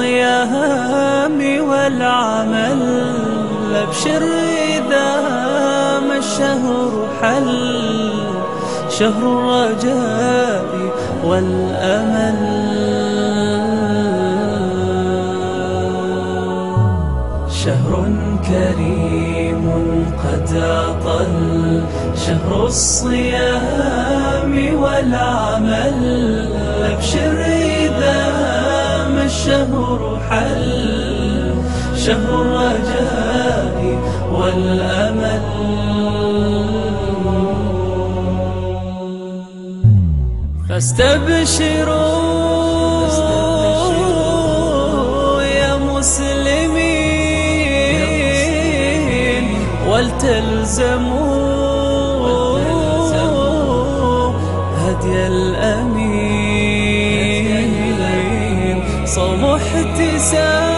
Speaker 3: الصيام والعمل أبشر إذا ما الشهر حل شهر الرجاء والأمل شهر كريم قد أطل شهر الصيام والعمل أبشر إذا ما الشهر حل شهر الرجاء والأمل فاستبشروا يا مسلمين ولتلزموا هدي الأمين صوم احتساب